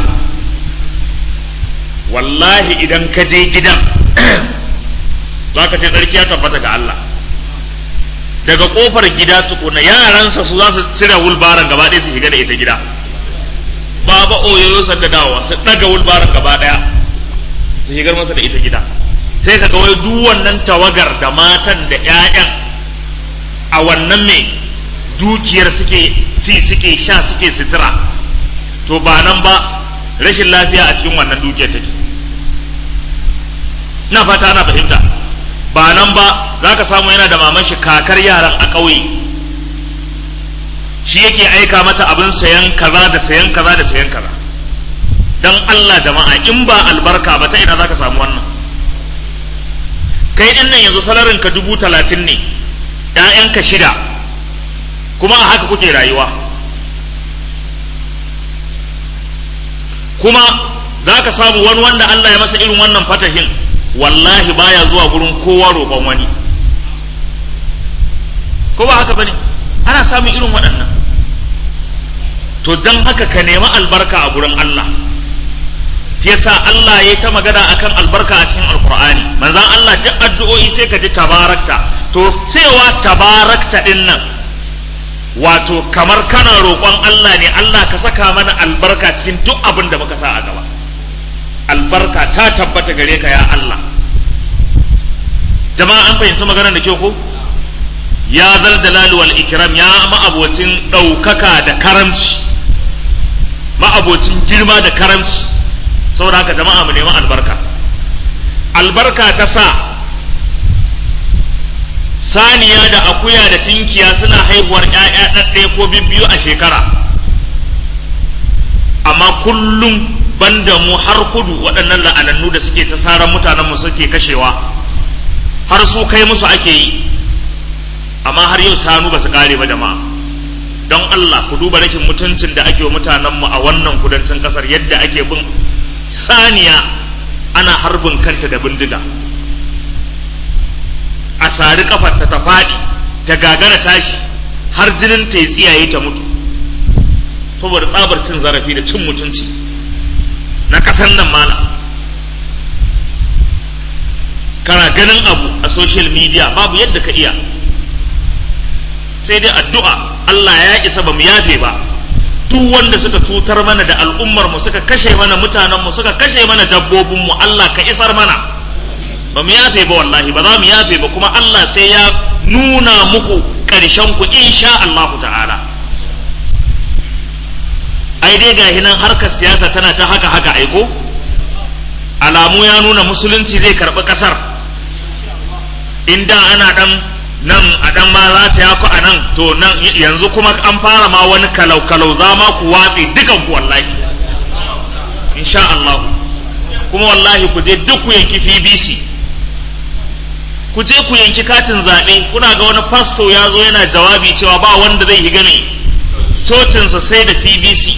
wallahi idan ka je gidan za ka ce tsarki ya tabbata ga Allah daga kofar gida tukuna yaransa su za su cire wulbaran gaba ɗaya su shiga da ita gida baba oyoyo sanda dawowa su daga wulbaran gaba ɗaya su shigar masa da ita gida sai ka ga wai duk wannan tawagar da matan da 'ya'yan a wannan mai dukiyar suke ci suke sha suke sutura to ba nan ba rashin lafiya a cikin wannan dukiyar take na fata ana fahimta ba nan ba za ka samu yana da maman shi kakar yaran a ƙauye shi yake aika mata abin sayan kaza da sayan kaza da sayan kaza dan Allah jama'a in ba albarka ba ta ina zaka samu wannan kai din nan yanzu salarin ka dubu talatin ne ‘ya'yanka shida kuma a haka kuke rayuwa kuma za ka samu wani wanda Allah ya masa irin wannan fatahin wallahi baya zuwa gurin kowa roƙon wani ko ba haka bane ana samun irin waɗannan to don haka ka nemi albarka a gurin Allah yasa Allah ya ta magana akan albarka a cikin alkur'ani manzan Allah duk addu'o'i sai ka ji tabarakta to cewa tabarakta din nan wato kamar kana roƙon Allah ne Allah ka saka mana albarka cikin duk abin da muka sa a gaba albarka ta tabbata gare ka ya Allah jama'a an fahimci maganar da ke ko ya zal dalali wal ikram ya ma'abocin ɗaukaka da karamci ma'abocin girma da karamci saboda haka jama'a mu nemi albarka albarka ta sa saniya da akuya da tinkiya suna haihuwar ‘ya'ya ɗaɗɗaya ko bibbiyu a shekara amma kullum banda mu har kudu waɗannan la'anannu da suke ta saran mutanenmu suke kashewa har su kai musu ake yi amma har yau shanu ba su kare ba jama'a don Allah ku duba rashin mutuncin da ake wa mutanenmu a wannan kudancin ƙasar yadda ake bin saniya ana harbin kanta da bindiga a sari kafarta ta faɗi ta gagara tashi har jinin ta yi tsiyaye ta mutu saboda tsabar cin zarafi da cin mutunci na ƙasar nan mana kana ganin abu a social media babu yadda ka iya sai dai addu'a Allah ya isa ba mu yafe ba duk wanda suka cutar mana da al'ummar mu suka kashe mana mutanen mu suka kashe mana dabbobin mu Allah ka isar mana ba mu yafe ba wallahi ba za mu yafe ba kuma Allah sai ya nuna muku ƙarshen ku insha Allah ta'ala ai dai ga nan harkar siyasa tana ta haka haka aiko alamu ya nuna musulunci zai karɓi ƙasar inda ana ɗan nan a dan ma za ta yaku a nan to nan yanzu kuma an fara ma wani kalau-kalau za ma ku watse dukan ku wallahi insha Allah kuma wallahi ku je duk ku yanki FBC ku je ku yanki katin zaɓe kuna ga wani fasto ya zo yana jawabi cewa ba wanda zai higa ne cocinsa sai da PBC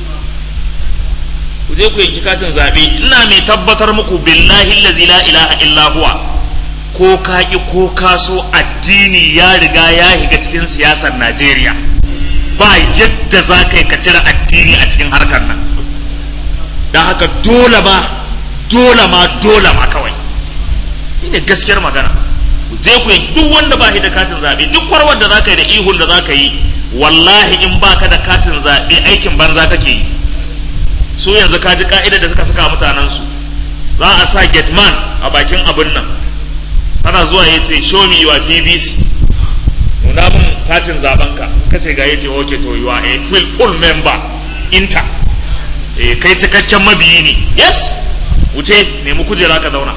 ku je ku yanki katin zaɓe ina mai tabbatar muku billahi allazi la ilaha illa huwa ko ka ƙi ko ka so addini ya riga ya higa cikin siyasar Najeriya ba yadda za ka yi ka cire addini a cikin harkar nan don haka dole ma dole ma dole ma kawai ne gaskiyar magana ku je ku yanki duk wanda ba shi da katin zaɓe duk warwar da za ka yi da ihun da za ka yi wallahi in ba ka da katin zaɓe aikin banza kake yi su yanzu ka ji ka'idar da suka saka mutanensu za a sa man a bakin abin nan ana zuwa ya ce show me your pbc nuna mun katin zaben ka ka ce ga yace okay to you are a full full member inter eh kai cikakken mabiyi ne yes wuce nemi kujera ka zauna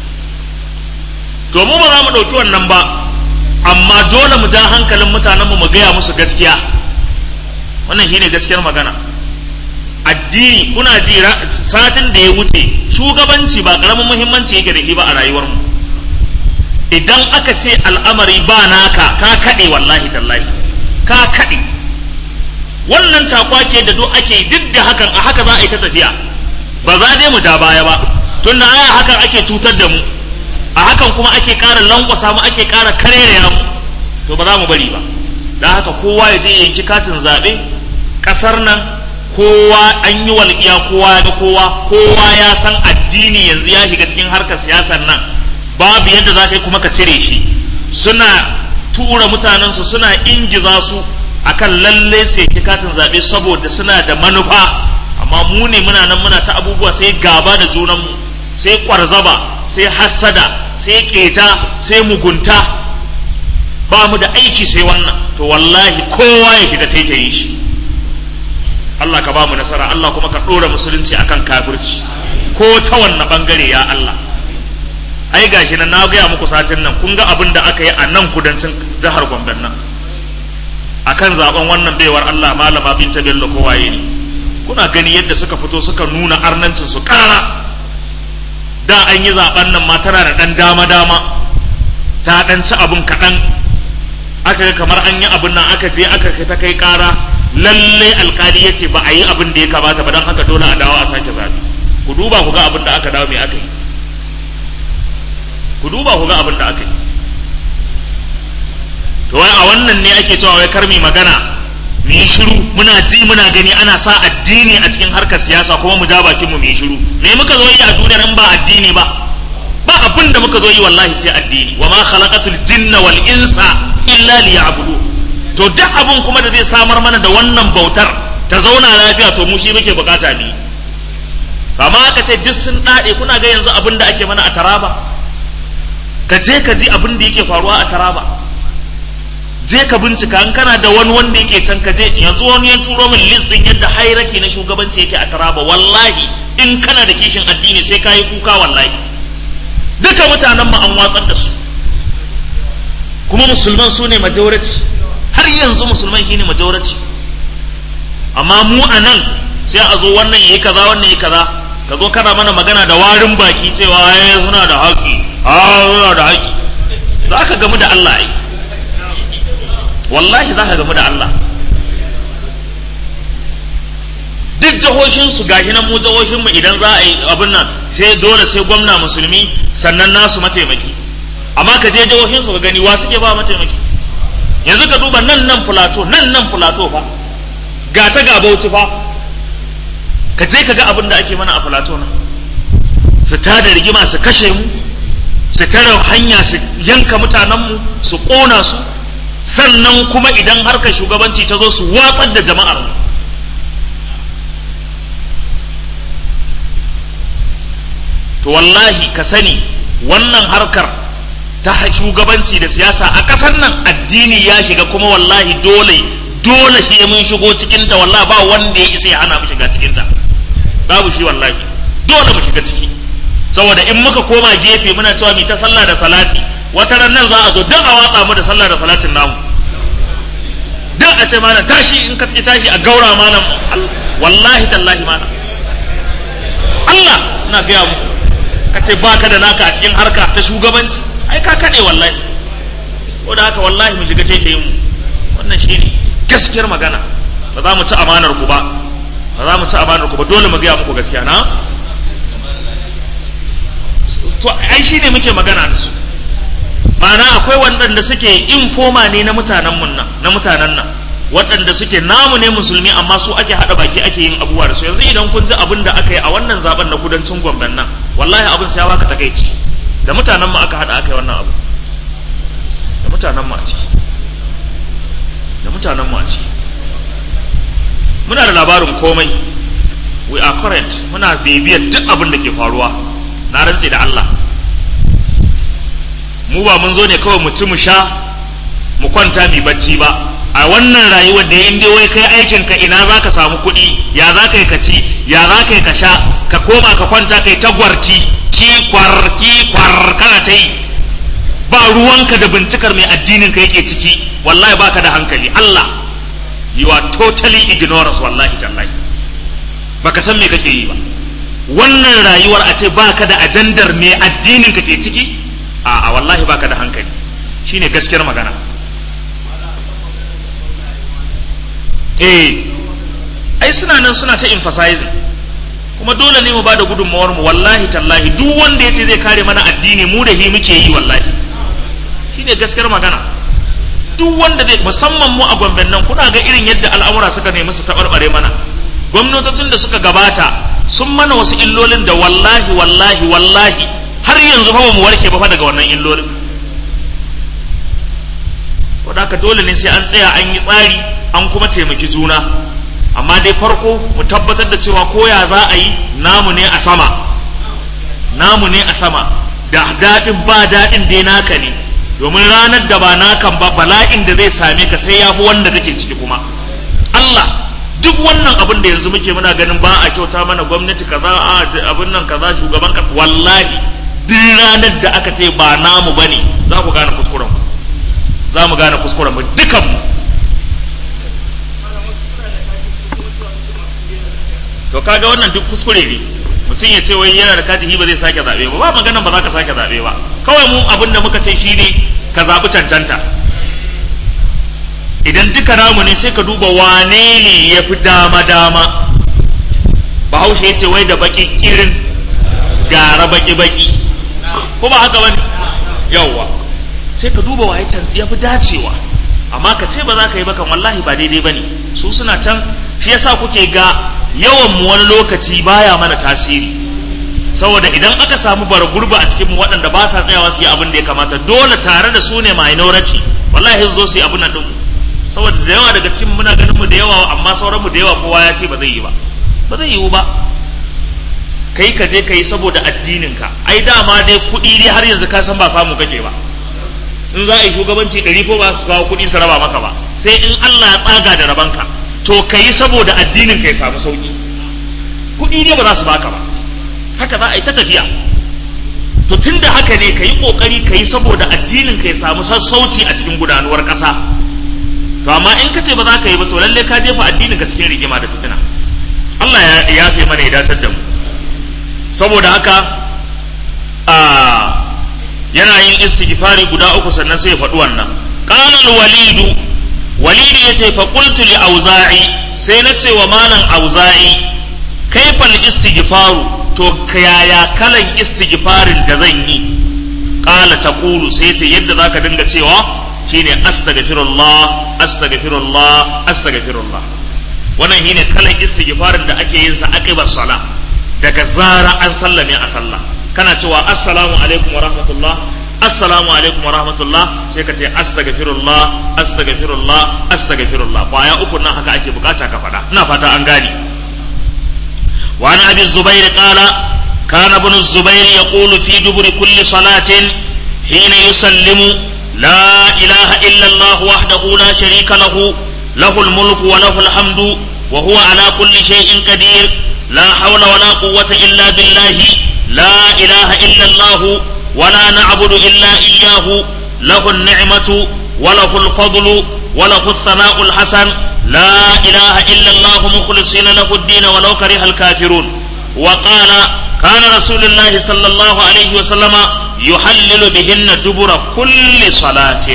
to mu ba za mu ɗauki wannan ba amma dole mu ja hankalin mutanenmu mu gaya musu gaskiya wannan shine gaskiyar magana addini kuna ji satin da ya wuce shugabanci ba karamin muhimmanci yake da shi ba a rayuwarmu idan aka ce al'amari ba naka ka kaɗe wallahi tallahi ka kaɗe wannan cakwake da duk ake duk da hakan a haka za a yi ta tafiya ba za dai mu ja baya ba tun da aya hakan ake cutar da mu a hakan kuma ake ƙara lankwasa mu ake ƙara karere mu to ba za mu bari ba da haka kowa ya je yanki katin zaɓe ƙasar nan kowa an yi walƙiya kowa ya ga kowa kowa ya san addini yanzu ya shiga cikin harkar siyasar nan babu yadda za ka yi kuma ka cire shi suna tura mutanensu suna ingiza su akan lalle sai ki katin zaɓe saboda suna da manufa amma mu ne muna nan muna ta abubuwa sai gaba da junanmu sai kwarzaba sai hassada sai keta sai mugunta ba mu da aiki sai wannan to wallahi kowa ya shiga taitaye shi Allah ka ba mu nasara Allah kuma ka ɗora musulunci akan kafirci ko ta wanne bangare ya Allah ai gashi nan na gaya muku satin nan kun ga abin da aka yi a nan kudancin jihar Gombe nan akan zaben wannan baiwar Allah malama binta bello ko waye ne kuna gani yadda suka fito suka nuna arnancin su kara da an yi zaben nan ma tana da dan dama dama ta dan ci abun kaɗan aka ga kamar an yi abun nan aka je aka kai ta kai kara lalle alkali ya ce ba a yi abin da ya kamata ba don haka dole a dawo a sake zaɓe ku duba ku ga abin da aka dawo me aka yi ku duba ku ga abin da aka yi to wai a wannan ne ake cewa wai karmi magana mu yi shiru muna ji muna gani ana sa addini a cikin harkar siyasa kuma mu ja bakin mu mu yi shiru me muka zo yi a duniyar in ba addini ba ba abin da muka zo yi wallahi sai addini wa ma khalaqatul jinna wal insa illa liya'budu to duk abin kuma da zai samar mana da wannan bautar ta zauna lafiya to mu shi muke bukata ne amma aka ce duk sun dade kuna ga yanzu abin da ake mana a taraba ka je ka ji abin da yake faruwa a taraba je ka bincika in kana da wani wanda yake can ka je yanzu wani ya turo min list din yadda hairaki na shugabanci yake a taraba wallahi in kana da kishin addini sai ka yi kuka wallahi duka mutanen mu an watsar da su kuma musulman su ne majority har yanzu musulman shine majority amma mu a nan sai a zo wannan yayi kaza wannan yayi kaza ka zo kana mana magana da warin baki cewa ai suna da haƙƙi a suna da haƙƙi za ka gamu da Allah ai wallahi za ka gamu da Allah duk jihohin su gashi nan mu jihohin mu idan za a yi abin nan sai dole sai gwamna musulmi sannan nasu mataimaki amma ka je jihohin su ka gani wa suke ba mataimaki yanzu ka duba nan nan fulato nan nan fulato fa ga ta ga bauchi fa ka je ka ga abin da ake mana a fulato nan su tada rigima su kashe mu su tare hanya su yanka mutanenmu su ƙona su sannan kuma idan harkar shugabanci ta zo su watsar da jama'ar to wallahi ka sani wannan harkar ta shugabanci da siyasa a ƙasar nan addini ya shiga kuma wallahi dole dole shi mun shigo cikinta wallahi ba wanda ya isa ya hana mu shiga cikinta babu shi wallahi dole mu shiga ciki saboda in muka koma gefe muna cewa mi ta sallah da salati wata ran nan za a zo duk a watsa mu da sallah da salatin namu duk a ce mana tashi in ka tashi a gaura mana wallahi tallahi mana Allah ina gaya muku ka ce baka da naka a cikin harka ta shugabanci ai ka kaɗe wallahi ko da haka wallahi mu shiga taitayin mu wannan shi ne gaskiyar magana ba za mu ci amanar ku ba ba za mu ci amanar ku ba dole mu gaya muku gaskiya na to ai shi ne muke magana da su ma'ana akwai waɗanda suke infoma ne na mutanen mun nan na mutanen nan waɗanda suke namu ne musulmi amma su ake haɗa baki ake yin abubuwa da su yanzu idan kun ji abin da aka yi a wannan zaben na kudancin gwamnan nan wallahi abin sai ya baka takaici da mutanen mu aka haɗa aka yi wannan abu da mutanen mu a ciki da mutanen mu a ciki muna da labarin komai we are current muna bibiyar duk abin da ke faruwa na rantse da Allah mu ba mun zo ne kawai mu ci mu sha mu kwanta mu bacci ba a wannan rayuwar da in dai wai kai aikin ka ina za ka samu kuɗi ya za ka yi ka ci ya za ka yi ka sha ka koma ka kwanta kai ta gwarti kikwar kikwar kana ta yi ba ruwanka da bincikar mai addinin ka yake ciki wallahi baka da hankali Allah you are totally ignorance wallahi tallahi baka san me kake yi ba wannan rayuwar a ce baka da ajandar mai addinin ka ke ciki a a wallahi baka da hankali shine gaskiyar magana eh ai suna nan suna ta emphasizing kuma dole ne mu ba da gudunmawar mu wallahi tallahi duk wanda ya ce zai kare mana addini mu da hi muke yi wallahi shine gaskiyar magana duk wanda zai musamman mu a gwamnan nan kuna ga irin yadda al'amura suka nemi su taɓarɓare mana gwamnatocin da suka gabata sun mana wasu illolin da wallahi wallahi wallahi har yanzu fa mu warke ba fa daga wannan illolin wadda haka dole ne sai an tsaya an yi tsari an kuma taimaki juna amma dai farko mu tabbatar da cewa koya za a yi namu ne a sama namu ne a sama da daɗin ba daɗin dai naka ne domin ranar da ba nakan ba bala'in da zai same ka sai ya fi wanda kake ciki kuma Allah duk wannan abin da yanzu muke muna ganin ba a kyauta mana gwamnati kaza a abin nan kaza shugaban ka wallahi duk ranar da aka ce ba namu bane za ku gane kuskuren ku za mu gane kuskuren mu dukan mu to kaga wannan duk kuskure ne mutum ya ce wai yana da katihi ba zai sake zaɓe ba ba maganan ba za ka sake zaɓe ba kawai mu abin da muka ce shine ka zaɓi cancanta idan duka namu ne sai ka duba wane ne ya fi dama dama bahaushe ya ce wai da baki irin gara baki baki ko ba haka bane yawwa sai ka duba waye can ya fi dacewa amma ka ce ba za ka yi bakan wallahi ba daidai bane su suna can shi yasa kuke ga yawan mu wani lokaci baya mana tasiri saboda idan aka samu bara gurba a cikin mu waɗanda ba sa tsayawa su yi abin da ya kamata dole tare da su ne minority wallahi su zo su yi abin nan din saboda da yawa daga cikin muna ganin mu da yawa amma sauran mu da yawa kowa ya ce ba zai yi ba ba zai yiwu ba kai ka je ka yi saboda addinin ka ai dama dai kuɗi dai har yanzu ka san ba samu kake ba in za a yi shugabanci ɗari ko ba su kawo kuɗi su raba maka ba sai in Allah ya tsaga da rabanka to ka yi saboda addinin ka ya samu sauki kuɗi ne ba za su baka ba haka za a yi ta tafiya to tun da haka ne ka yi ƙoƙari ka yi saboda addinin ka ya samu sassauci a cikin gudanuwar ƙasa to amma in ka ce ba za ka yi ba to lalle ka jefa addinin ka cikin rigima da fitina Allah ya yafe mana ya datar da mu saboda haka a yana yin istighfari guda uku sannan sai ya faɗi wannan qala al-walidu walidu yace fa qultu li auza'i sai na ce wa malam auza'i kaifal istighfaru to yaya kalan istighfarin da zan yi qala taqulu sai ce yadda zaka dinga cewa shine astaghfirullah astaghfirullah astaghfirullah wannan shine kalan istighfarin da ake yin sa aqibar sala daga zara an sallame a sallah kana cewa assalamu alaikum wa rahmatullah assalamu alaikum wa rahmatullah sai ka ce astaghfirullah astaghfirullah astaghfirullah baya uku nan haka ake bukata ka faɗa ina fata an gane wa ana abi zubair qala kana ibn zubair yaqulu fi duburi kulli salatin hina yusallimu la ilaha illa allah wahdahu la sharika lahu lahu al-mulku wa lahu al-hamdu wa huwa ala kulli shay'in qadir la hawla wa la quwwata illa billahi لا إله إلا الله ولا نعبد إلا إياه له النعمة وله الفضل وله الثناء الحسن لا إله إلا الله مخلصين له الدين ولو كره الكافرون وقال كان رسول الله صلى الله عليه وسلم يحلل بهن دبر كل صلاة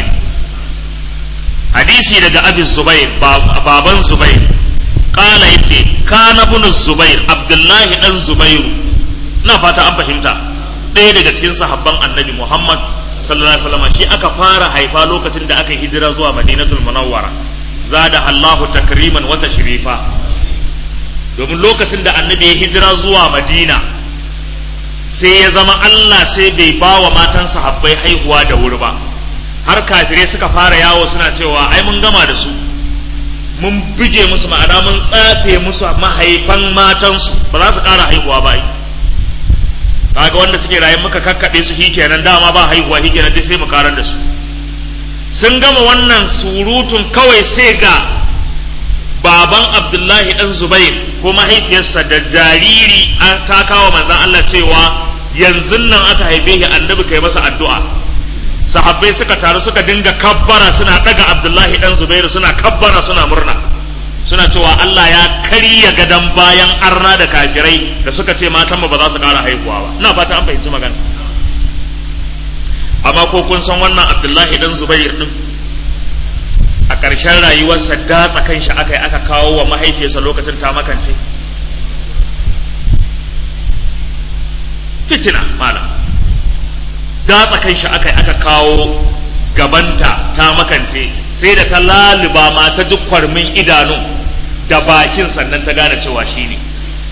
حديثي لدى أبي الزبير بابا الزبير قال يتي كان ابن الزبير عبد الله بن الزبير na fata an fahimta ɗaya daga cikin sahabban annabi muhammad sallallahu alaihi wasallam shi aka fara haifa lokacin da aka hijira zuwa madinatul munawwara zada allahu takriman wata shirifa domin lokacin da annabi ya hijira zuwa madina sai ya zama allah sai bai ba wa matan sahabbai haihuwa da wuri ba har kafirai suka fara yawo suna cewa ai mun gama da su mun buge musu ma'ana mun tsafe musu mahaifan matansu ba za su ƙara haihuwa ba kaga wanda suke rayu muka kakkaɓe su kenan dama ba haihuwa kenan dai sai mu karar da su sun gama wannan surutun kawai sai ga baban abdullahi dan zubair ko mahaifiyarsa da jariri an ta kawo manzan Allah cewa yanzu nan aka haife shi annabi kai masa addu'a sahabbai suka taru suka dinga kabbara suna daga abdullahi dan zubairu suna kabbara suna murna suna cewa Allah ya karya gadon bayan arna da kafirai da suka ce matan ba za su ƙara haihuwa ba ina fata an fahimci magana amma ko kun san wannan Abdullahi dan Zubair din a ƙarshen rayuwarsa datsa kan shi aka yi aka kawo wa mahaifiyarsa lokacin ta makance fitina malam datsa kan shi aka yi aka kawo gabanta ta makance sai da ta laluba ma ta duk kwarmin idanun da bakin sannan ta gane cewa shi ne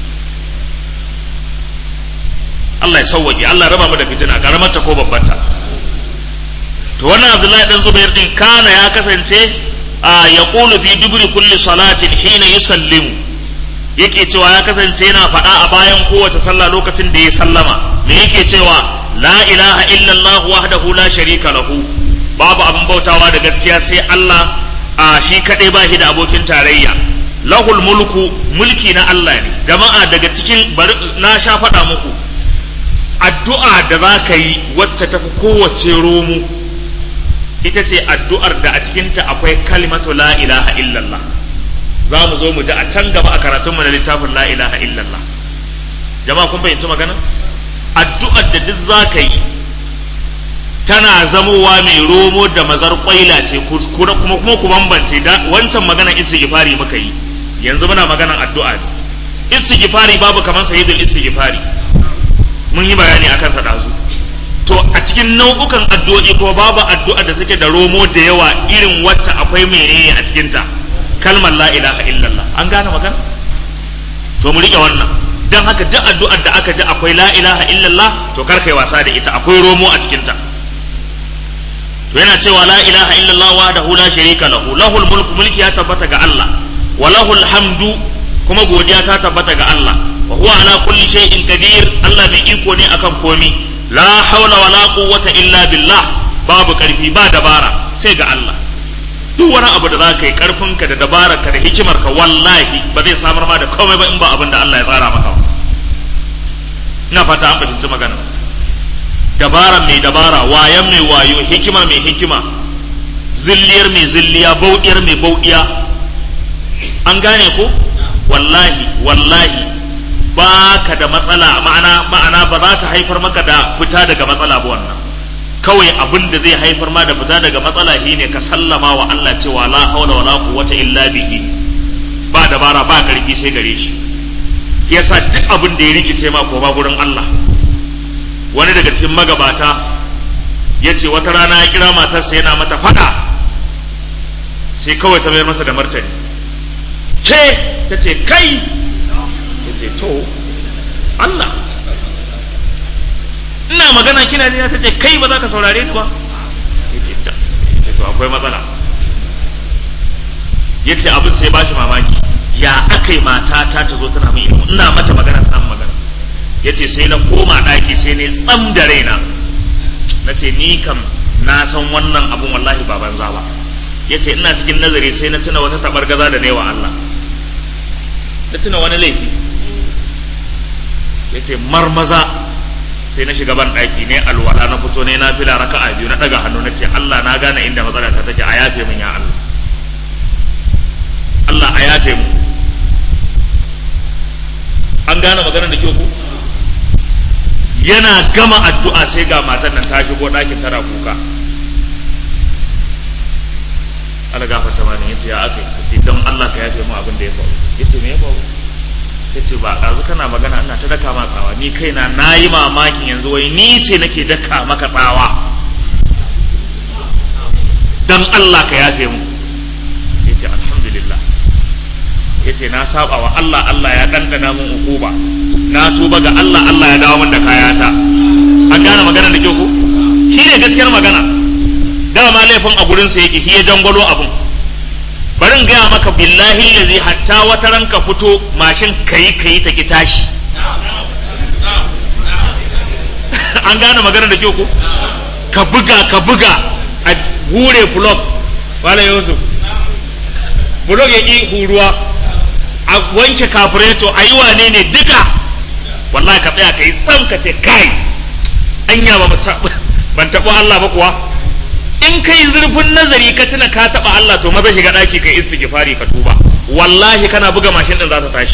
Allah ya sauwaƙe Allah raba mu da fitina karamarta ko babbanta to wannan Abdullahi dan Zubair din kana ya kasance a ya qulu fi dubri kulli salatin hina yusallimu yake cewa ya kasance yana faɗa a bayan kowace sallah lokacin da ya sallama me yake cewa la ilaha illallah wahdahu la sharika lahu babu abin bautawa da gaskiya sai Allah a shi kaɗai ba shi da abokin tarayya lahul mulku mulki na Allah ne jama'a daga cikin na sha faɗa muku addu'a da za ka yi wacce ta fi kowace romu ita ce addu'ar da a cikinta akwai kalimatu la ilaha illallah za mu zo mu ji a can gaba a karatunmu na littafin la ilaha illallah jama'a kun fahimci magana addu'ar da duk za ka yi tana zamowa mai romo da mazar kwaila ce kuma kuma ku bambance da wancan maganar istighfari muka yi yanzu muna maganar addu'a ne istighfari babu kamar sayyidul istighfari mun yi bayani akan sa dazu to a cikin nau'ukan addu'o'i kuma babu addu'a da take da romo da yawa irin wacce akwai menene a cikin ta kalmar la ilaha illallah an gane magana to mu rike wannan dan haka duk addu'ar da aka ji akwai la ilaha illallah to kar kai wasa da ita akwai romo a cikin ta to yana cewa la ilaha illallah wahdahu la sharika lahu lahul mulku mulki ya tabbata ga Allah wa lahul hamdu kuma godiya ta tabbata ga Allah wa huwa ala kulli shay'in qadir Allah mai iko ne akan komi la hawla wa la quwwata illa billah babu karfi ba dabara sai ga Allah duk wani abu da za ka yi karfinka da dabararka da hikimarka wallahi ba zai samar ma da komai ba in ba abin da Allah ya tsara maka ina fata an fahimci magana dabara mai dabara wayan mai wayo hikima mai hikima zilliyar mai zilliya bauɗiyar mai bauɗiya an gane ko wallahi wallahi ba ka da matsala ma'ana ma'ana ba za ta haifar maka da fita daga matsala ba wannan kawai abin da zai haifar ma da fita daga matsala shi ne ka sallama wa Allah cewa la haula wala quwwata illa bihi ba dabara ba karfi sai gare shi yasa duk abin da ya rikice ma ko ba gurin Allah wani daga cikin magabata ya ce wata rana ya kira matarsa yana mata fada sai kawai ta mayar masa da martani ke ta ce kai ya ce to Allah ina magana kina jina ta ce kai ba za ka saurare ni ba ya ce ta ya ce to akwai matsala ya ce abin sai ba shi mamaki ya aka yi mata ta ta zo tana min ilimi ina mata magana tana magana ya ce sai na koma ɗaki sai ne tsam da raina na ce ni kam na san wannan abun wallahi ba banza ba ya ce ina cikin nazari sai na tuna wata tabar gaza da ne wa Allah na tuna wani laifi ya ce marmaza sai na shiga ban ɗaki ne alwala na fito ne na fila raka'a biyu na ɗaga hannu na ce Allah na gane inda matsala ta take a yafe min ya Allah Allah a yafe mu an gane maganar da kyau ko yana gama addu'a sai ga matan nan ta shigo ɗakin tana kuka ana gafarta mani yace ya aka yi don Allah ka yafe mu abin da ya faru yace me ya faru yace ba ɗazu kana magana ina ta daka ma tsawa ni kaina na yi mamakin yanzu wai ni ce nake daka maka tsawa don Allah ka yafe mu yace alhamdulillah yace na saba wa Allah Allah ya dandana mun ukuba na tuba ga Allah Allah ya dawo min da kayata an gane magana da kyau ko shi ne gaskiyar magana dama laifin a gurin sa yake shi ya jangwalo abun bari in gaya maka billahi lazi hatta wata ranka fito mashin kayi kayi ta ki tashi an gane magana da kyau ko ka buga ka buga a hure blog wala yusuf blog ya ki huruwa a wanke kafureto a yi wane ne duka wallahi ka tsaya ka yi tsam ka ce kai anya ba ban taɓa Allah ba kuwa in ka yi zurfin nazari ka tuna ka taɓa Allah to maza shiga ɗaki ka yi istighfari ka tuba wallahi kana buga mashin ɗin za ta tashi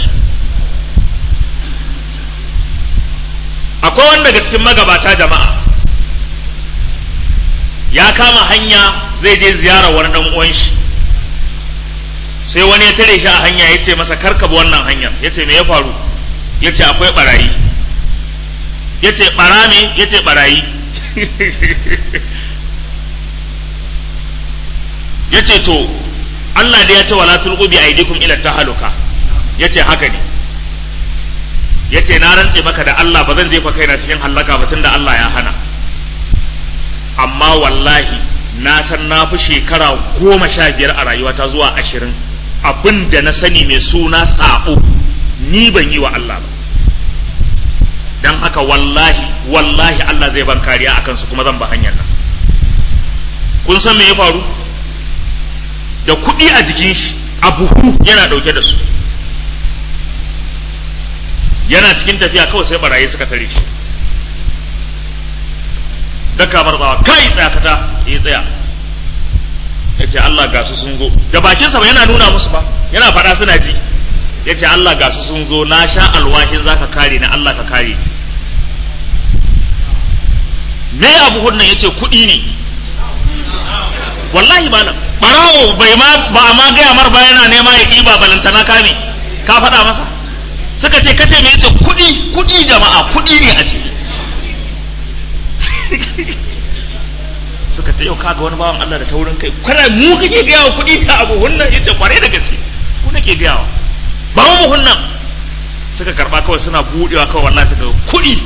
akwai wanda daga cikin magabata jama'a ya kama hanya zai je ziyarar wani ɗan uwan shi sai wani ya tare shi a hanya ya ce masa karka bi wannan hanyar ya ce me ya faru ya ce akwai barayi ya ce bara ne ya ce barayi ya ce to Allah da ya ce wala tulqu bi aidikum ila tahaluka ya ce haka ne ya ce na rantse maka da Allah ba zan jefa kaina cikin hallaka ba tunda Allah ya hana amma wallahi na san na fi shekara goma sha biyar a rayuwata zuwa ashirin abin da na sani mai suna sabo ni ban yi wa Allah ba don haka wallahi wallahi Allah zai ban kariya a kansu kuma zan ba hanyar nan kun san me ya faru da kuɗi a jikin shi a buhu yana ɗauke da su yana cikin tafiya kawai sai barayi suka tare shi da kamar tsawa kai tsaya kata ya tsaya ya ce ce Allah ga su sun zo da bakinsa ba yana nuna musu ba yana faɗa suna ji ya ce Allah ga su sun zo na sha alwahin za ka kare na Allah ka kare me abu hunnan ya ce kuɗi ne wallahi malam ɓarawo bai ma ba a ma gaya mar ba yana nema ya ɗiba balantana kame ka faɗa masa suka ce kace me yace kuɗi kuɗi jama'a kuɗi ne a ciki suka ce yau kaga wani bawan Allah da taurin kai kana mu kake gaya wa kuɗi da abu hunnan yace kware da gaske ku nake gaya wa ba mu hunnan suka karba kawai suna budewa kawai wallahi suka kuɗi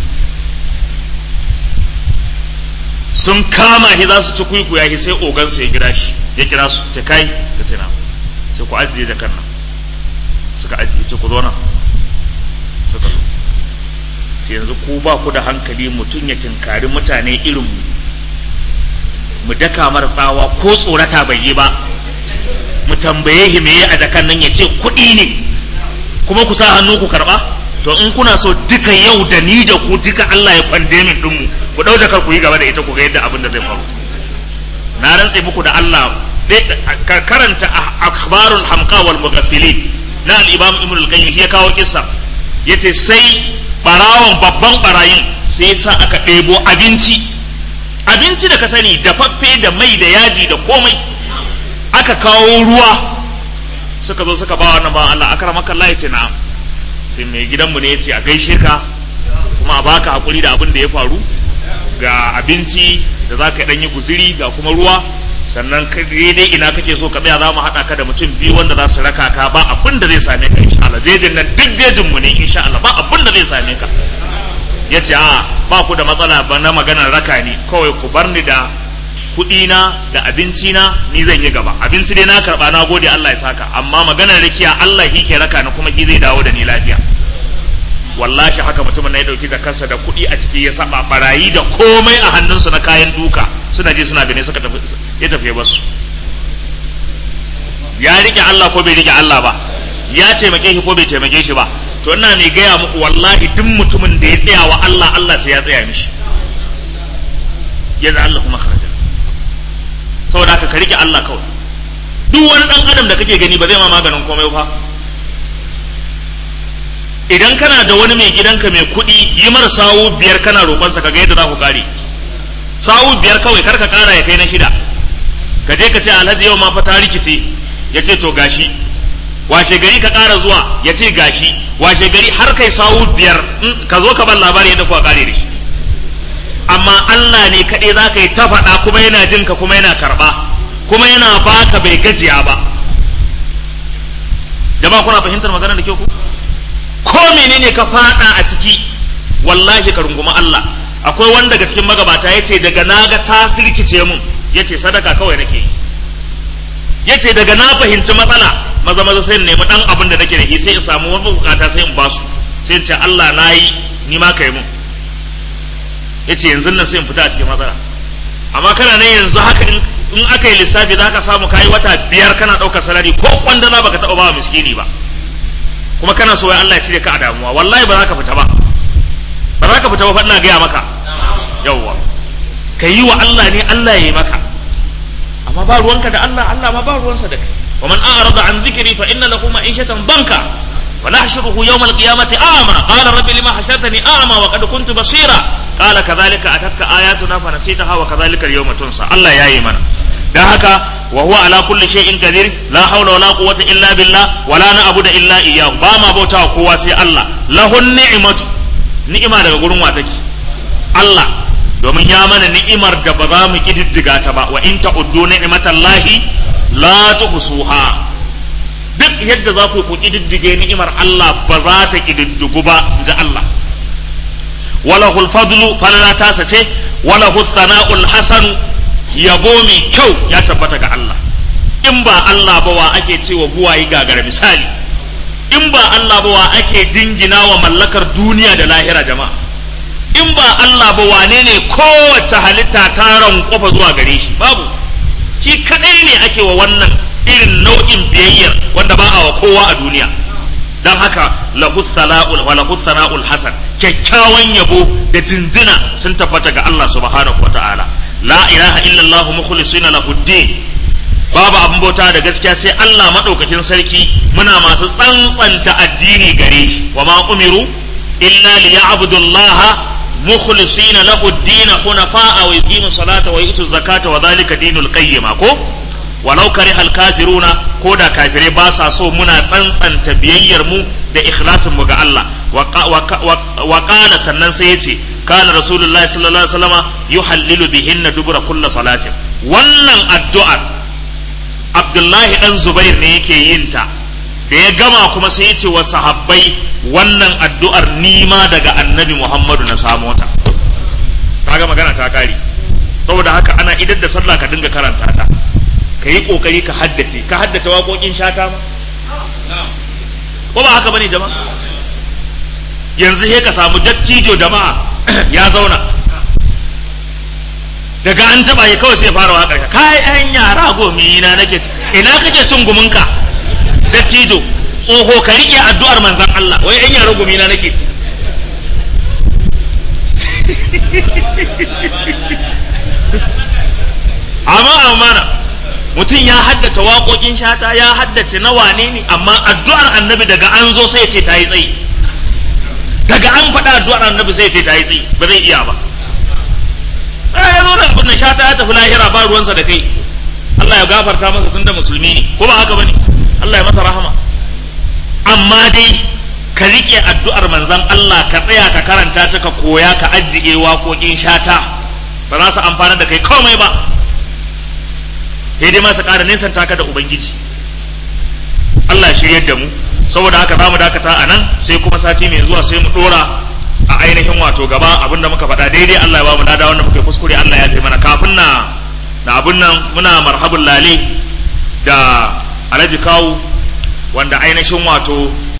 sun kama shi za su ci kuikuya shi sai ogan su ya kira shi ya kira su ce kai ka ce na sai ku ajiye jakan nan suka ajiye ce ku zo nan suka zo sai yanzu ku ba ku da hankali mutum ya tinkari mutane irin mu mu daka mara tsawa ko tsorata bai yi ba mu tambaye shi me a jakan nan ya ce kuɗi ne kuma ku sa hannu ku karɓa to in kuna so duka yau da ni da ku duka Allah ya kwande min dinmu ku dau jakar ku yi gaba da ita ku ga yadda abin da zai faru na rantse muku da Allah ka karanta akhbarul hamqa wal mughaffilin na al-imam ibn al-qayyim ya kawo kissa yace sai barawon babban barayin sai sa aka ɗebo abinci abinci da ka sani dafaffe da mai da yaji da komai aka kawo ruwa suka zo suka ba wannan ba Allah akramaka Allah yace na'am sai mai gidanmu ne yace a gaishe ka kuma a baka hakuri da abin da ya faru ga abinci da za ka yi guziri ga kuma ruwa sannan daidai ina kake so ka tsaya za mu haɗa ka da mutum biyu wanda za su raka ka ba abin da zai same ka insha Allah jejin nan duk jejin mu ne insha Allah ba abin da zai same ka ya ce a ba ku da matsala ba na maganar raka ni kawai ku bar ni da kuɗi na da abinci na ni zan yi gaba abinci dai na karɓa na gode Allah ya saka amma maganar rakiya Allah shi ke raka ni kuma shi zai dawo da ni lafiya wallahi haka mutumin na ya dauki zakarsa da kuɗi a ciki ya saba barayi da komai a hannunsu na kayan duka suna je suna gani suka tafi ya tafi ya basu ya rike Allah ko bai rike Allah ba ya taimake shi ko bai taimake shi ba to ina mai gaya muku wallahi duk mutumin da ya tsaya wa Allah Allah sai ya tsaya mishi yadda Allah kuma kharaja saboda haka ka rike Allah kawai duk wani dan adam da kake gani ba zai ma maganin komai ba idan kana da wani mai gidanka mai kuɗi yi mara sawu biyar kana roƙonsa ka ga yadda za ku kare sawu biyar kawai kar ka ƙara ya kai na shida ka je ka ce alhaji yau ma fa ta rikice ya ce to gashi washe gari ka ƙara zuwa ya ce gashi washe gari har kai sawu biyar ka zo ka bar labari yadda kuka kare da shi amma Allah ne kaɗai za ka yi ta faɗa kuma yana jin ka kuma yana karɓa kuma yana baka bai gajiya ba jama'a kuna fahimtar magana da kyau ku ko menene ka fada a ciki wallahi ka runguma Allah akwai wanda daga cikin magabata yace daga naga ta sirkice mun yace sadaka kawai nake yi yace daga na fahimci matsala maza maza sai in nemi dan abin da nake da shi sai in samu wani bukata sai in basu sai in ce Allah nayi ni ma kai mun yace yanzu nan sai in fita a cikin matsala amma kana nan yanzu haka in aka yi lissafi za ka samu kayi wata biyar kana ɗaukar salari ko kwandana baka taɓa ba miskini ba kuma kana so wai Allah ya cire ka a damuwa wallahi ba za ka fita ba ba za ka fita ba fa ina gaya maka yawwa ka yi wa Allah ne Allah ya yi maka amma ba ruwanka da Allah Allah ma ba ruwansa da kai wa man a'rada an dhikri fa inna lahu ma'ishatan banka wa nahshuruhu yawm al-qiyamati a'ma qala rabbi lima hashartani a'ma wa qad kuntu basira qala kadhalika atatka ayatuna fa nasitaha wa kadhalika al-yawma tunsa Allah ya yi mana dan haka وهو على كل شيء قدير لا حول ولا قوة إلا بالله ولا نعبد إلا إياه باما بوتا قوة سي الله له النعمة نعمة daga gurin wa take Allah domin ya mana ni'imar da ba za mu kididdiga ta ba wa in ta'uddu ni'matallahi la tuhsuha duk yadda za ku ku kididdige ni'imar Allah ba za ta kididdigu ba ji Allah walahul fadlu falala tasa ce walahul sana'ul hasanu yabo mai kyau ya tabbata ga Allah in ba Allah ba wa ake cewa buwayi gagara misali in ba Allah ba wa ake jingina wa mallakar duniya da lahira jama'a in ba Allah ba wane ne kowace halitta ta kofa zuwa gare shi babu shi kadai ne ake wa wannan irin nau'in biyayyar wanda ba a wa kowa a duniya dan haka lahu sala'ul wa lahu sana'ul hasan kyakkyawan yabo da jinjina sun tabbata ga Allah subhanahu wata'ala la ilaha illallah mukhlisina lahu din babu abin bauta da gaskiya sai Allah madaukakin sarki muna masu tsantsanta addini gare shi wa ma umiru illa liya'budullaha mukhlisina lahu ad-din hunafa'a wa yuqimu salata wa yutu zakata wa dhalika dinul qayyima ko walau karihal kafiruna ko da kafirai ba sa so muna tsantsanta biyayyar mu da ikhlasin mu ga Allah wa qala sannan sai yace kana rasulullahi sallallahu alaihi wasallama yuhallilu bihinna dubura kulli salatin wannan addu'ar Abdullahi dan Zubair ne yake yin ta da ya gama kuma sai yace wa sahabbai wannan addu'ar nima daga annabi Muhammadu na samo ta kaga magana ta kare saboda haka ana idar da sallah ka dinga karanta ta ka yi ƙoƙari ka haddace ka haddace waƙoƙin shata ma ko ba haka bane jama'a yanzu he ka samu dattijo jama'a ya zauna daga an taɓa ya kawai sai fara waƙar ka kai ɗan yara gomi na nake ina kake cin guminka dattijo tsoho ka riƙe addu'ar manzan Allah wai ɗan yara gomi na nake amma amana mutum ya haddace waƙoƙin shata ya haddace na wane ne amma addu'ar annabi daga an zo sai ce ta yi tsayi daga an faɗa addu'ar annabi sai ce ta yi tsayi ba zai iya ba ya zo da abin shata ya tafi lahira ba ruwansa da kai Allah ya gafarta masa tun da musulmi ne ko ba haka bane Allah ya masa rahama amma dai ka riƙe addu'ar manzon Allah ka tsaya ka karanta ta ka koya ka ajiye waƙoƙin shata ba za su amfana da kai komai ba sai dai masa ƙara nesan taka da ubangiji Allah ya shiryar da mu saboda haka za mu dakata a nan sai kuma sati mai zuwa sai mu ɗora a ainihin wato gaba abinda muka faɗa daidai Allah ya ba mu dada wanda muka yi kuskure Allah ya fi mana kafin na na abin nan muna marhabun lale da alhaji kawu wanda ainihin wato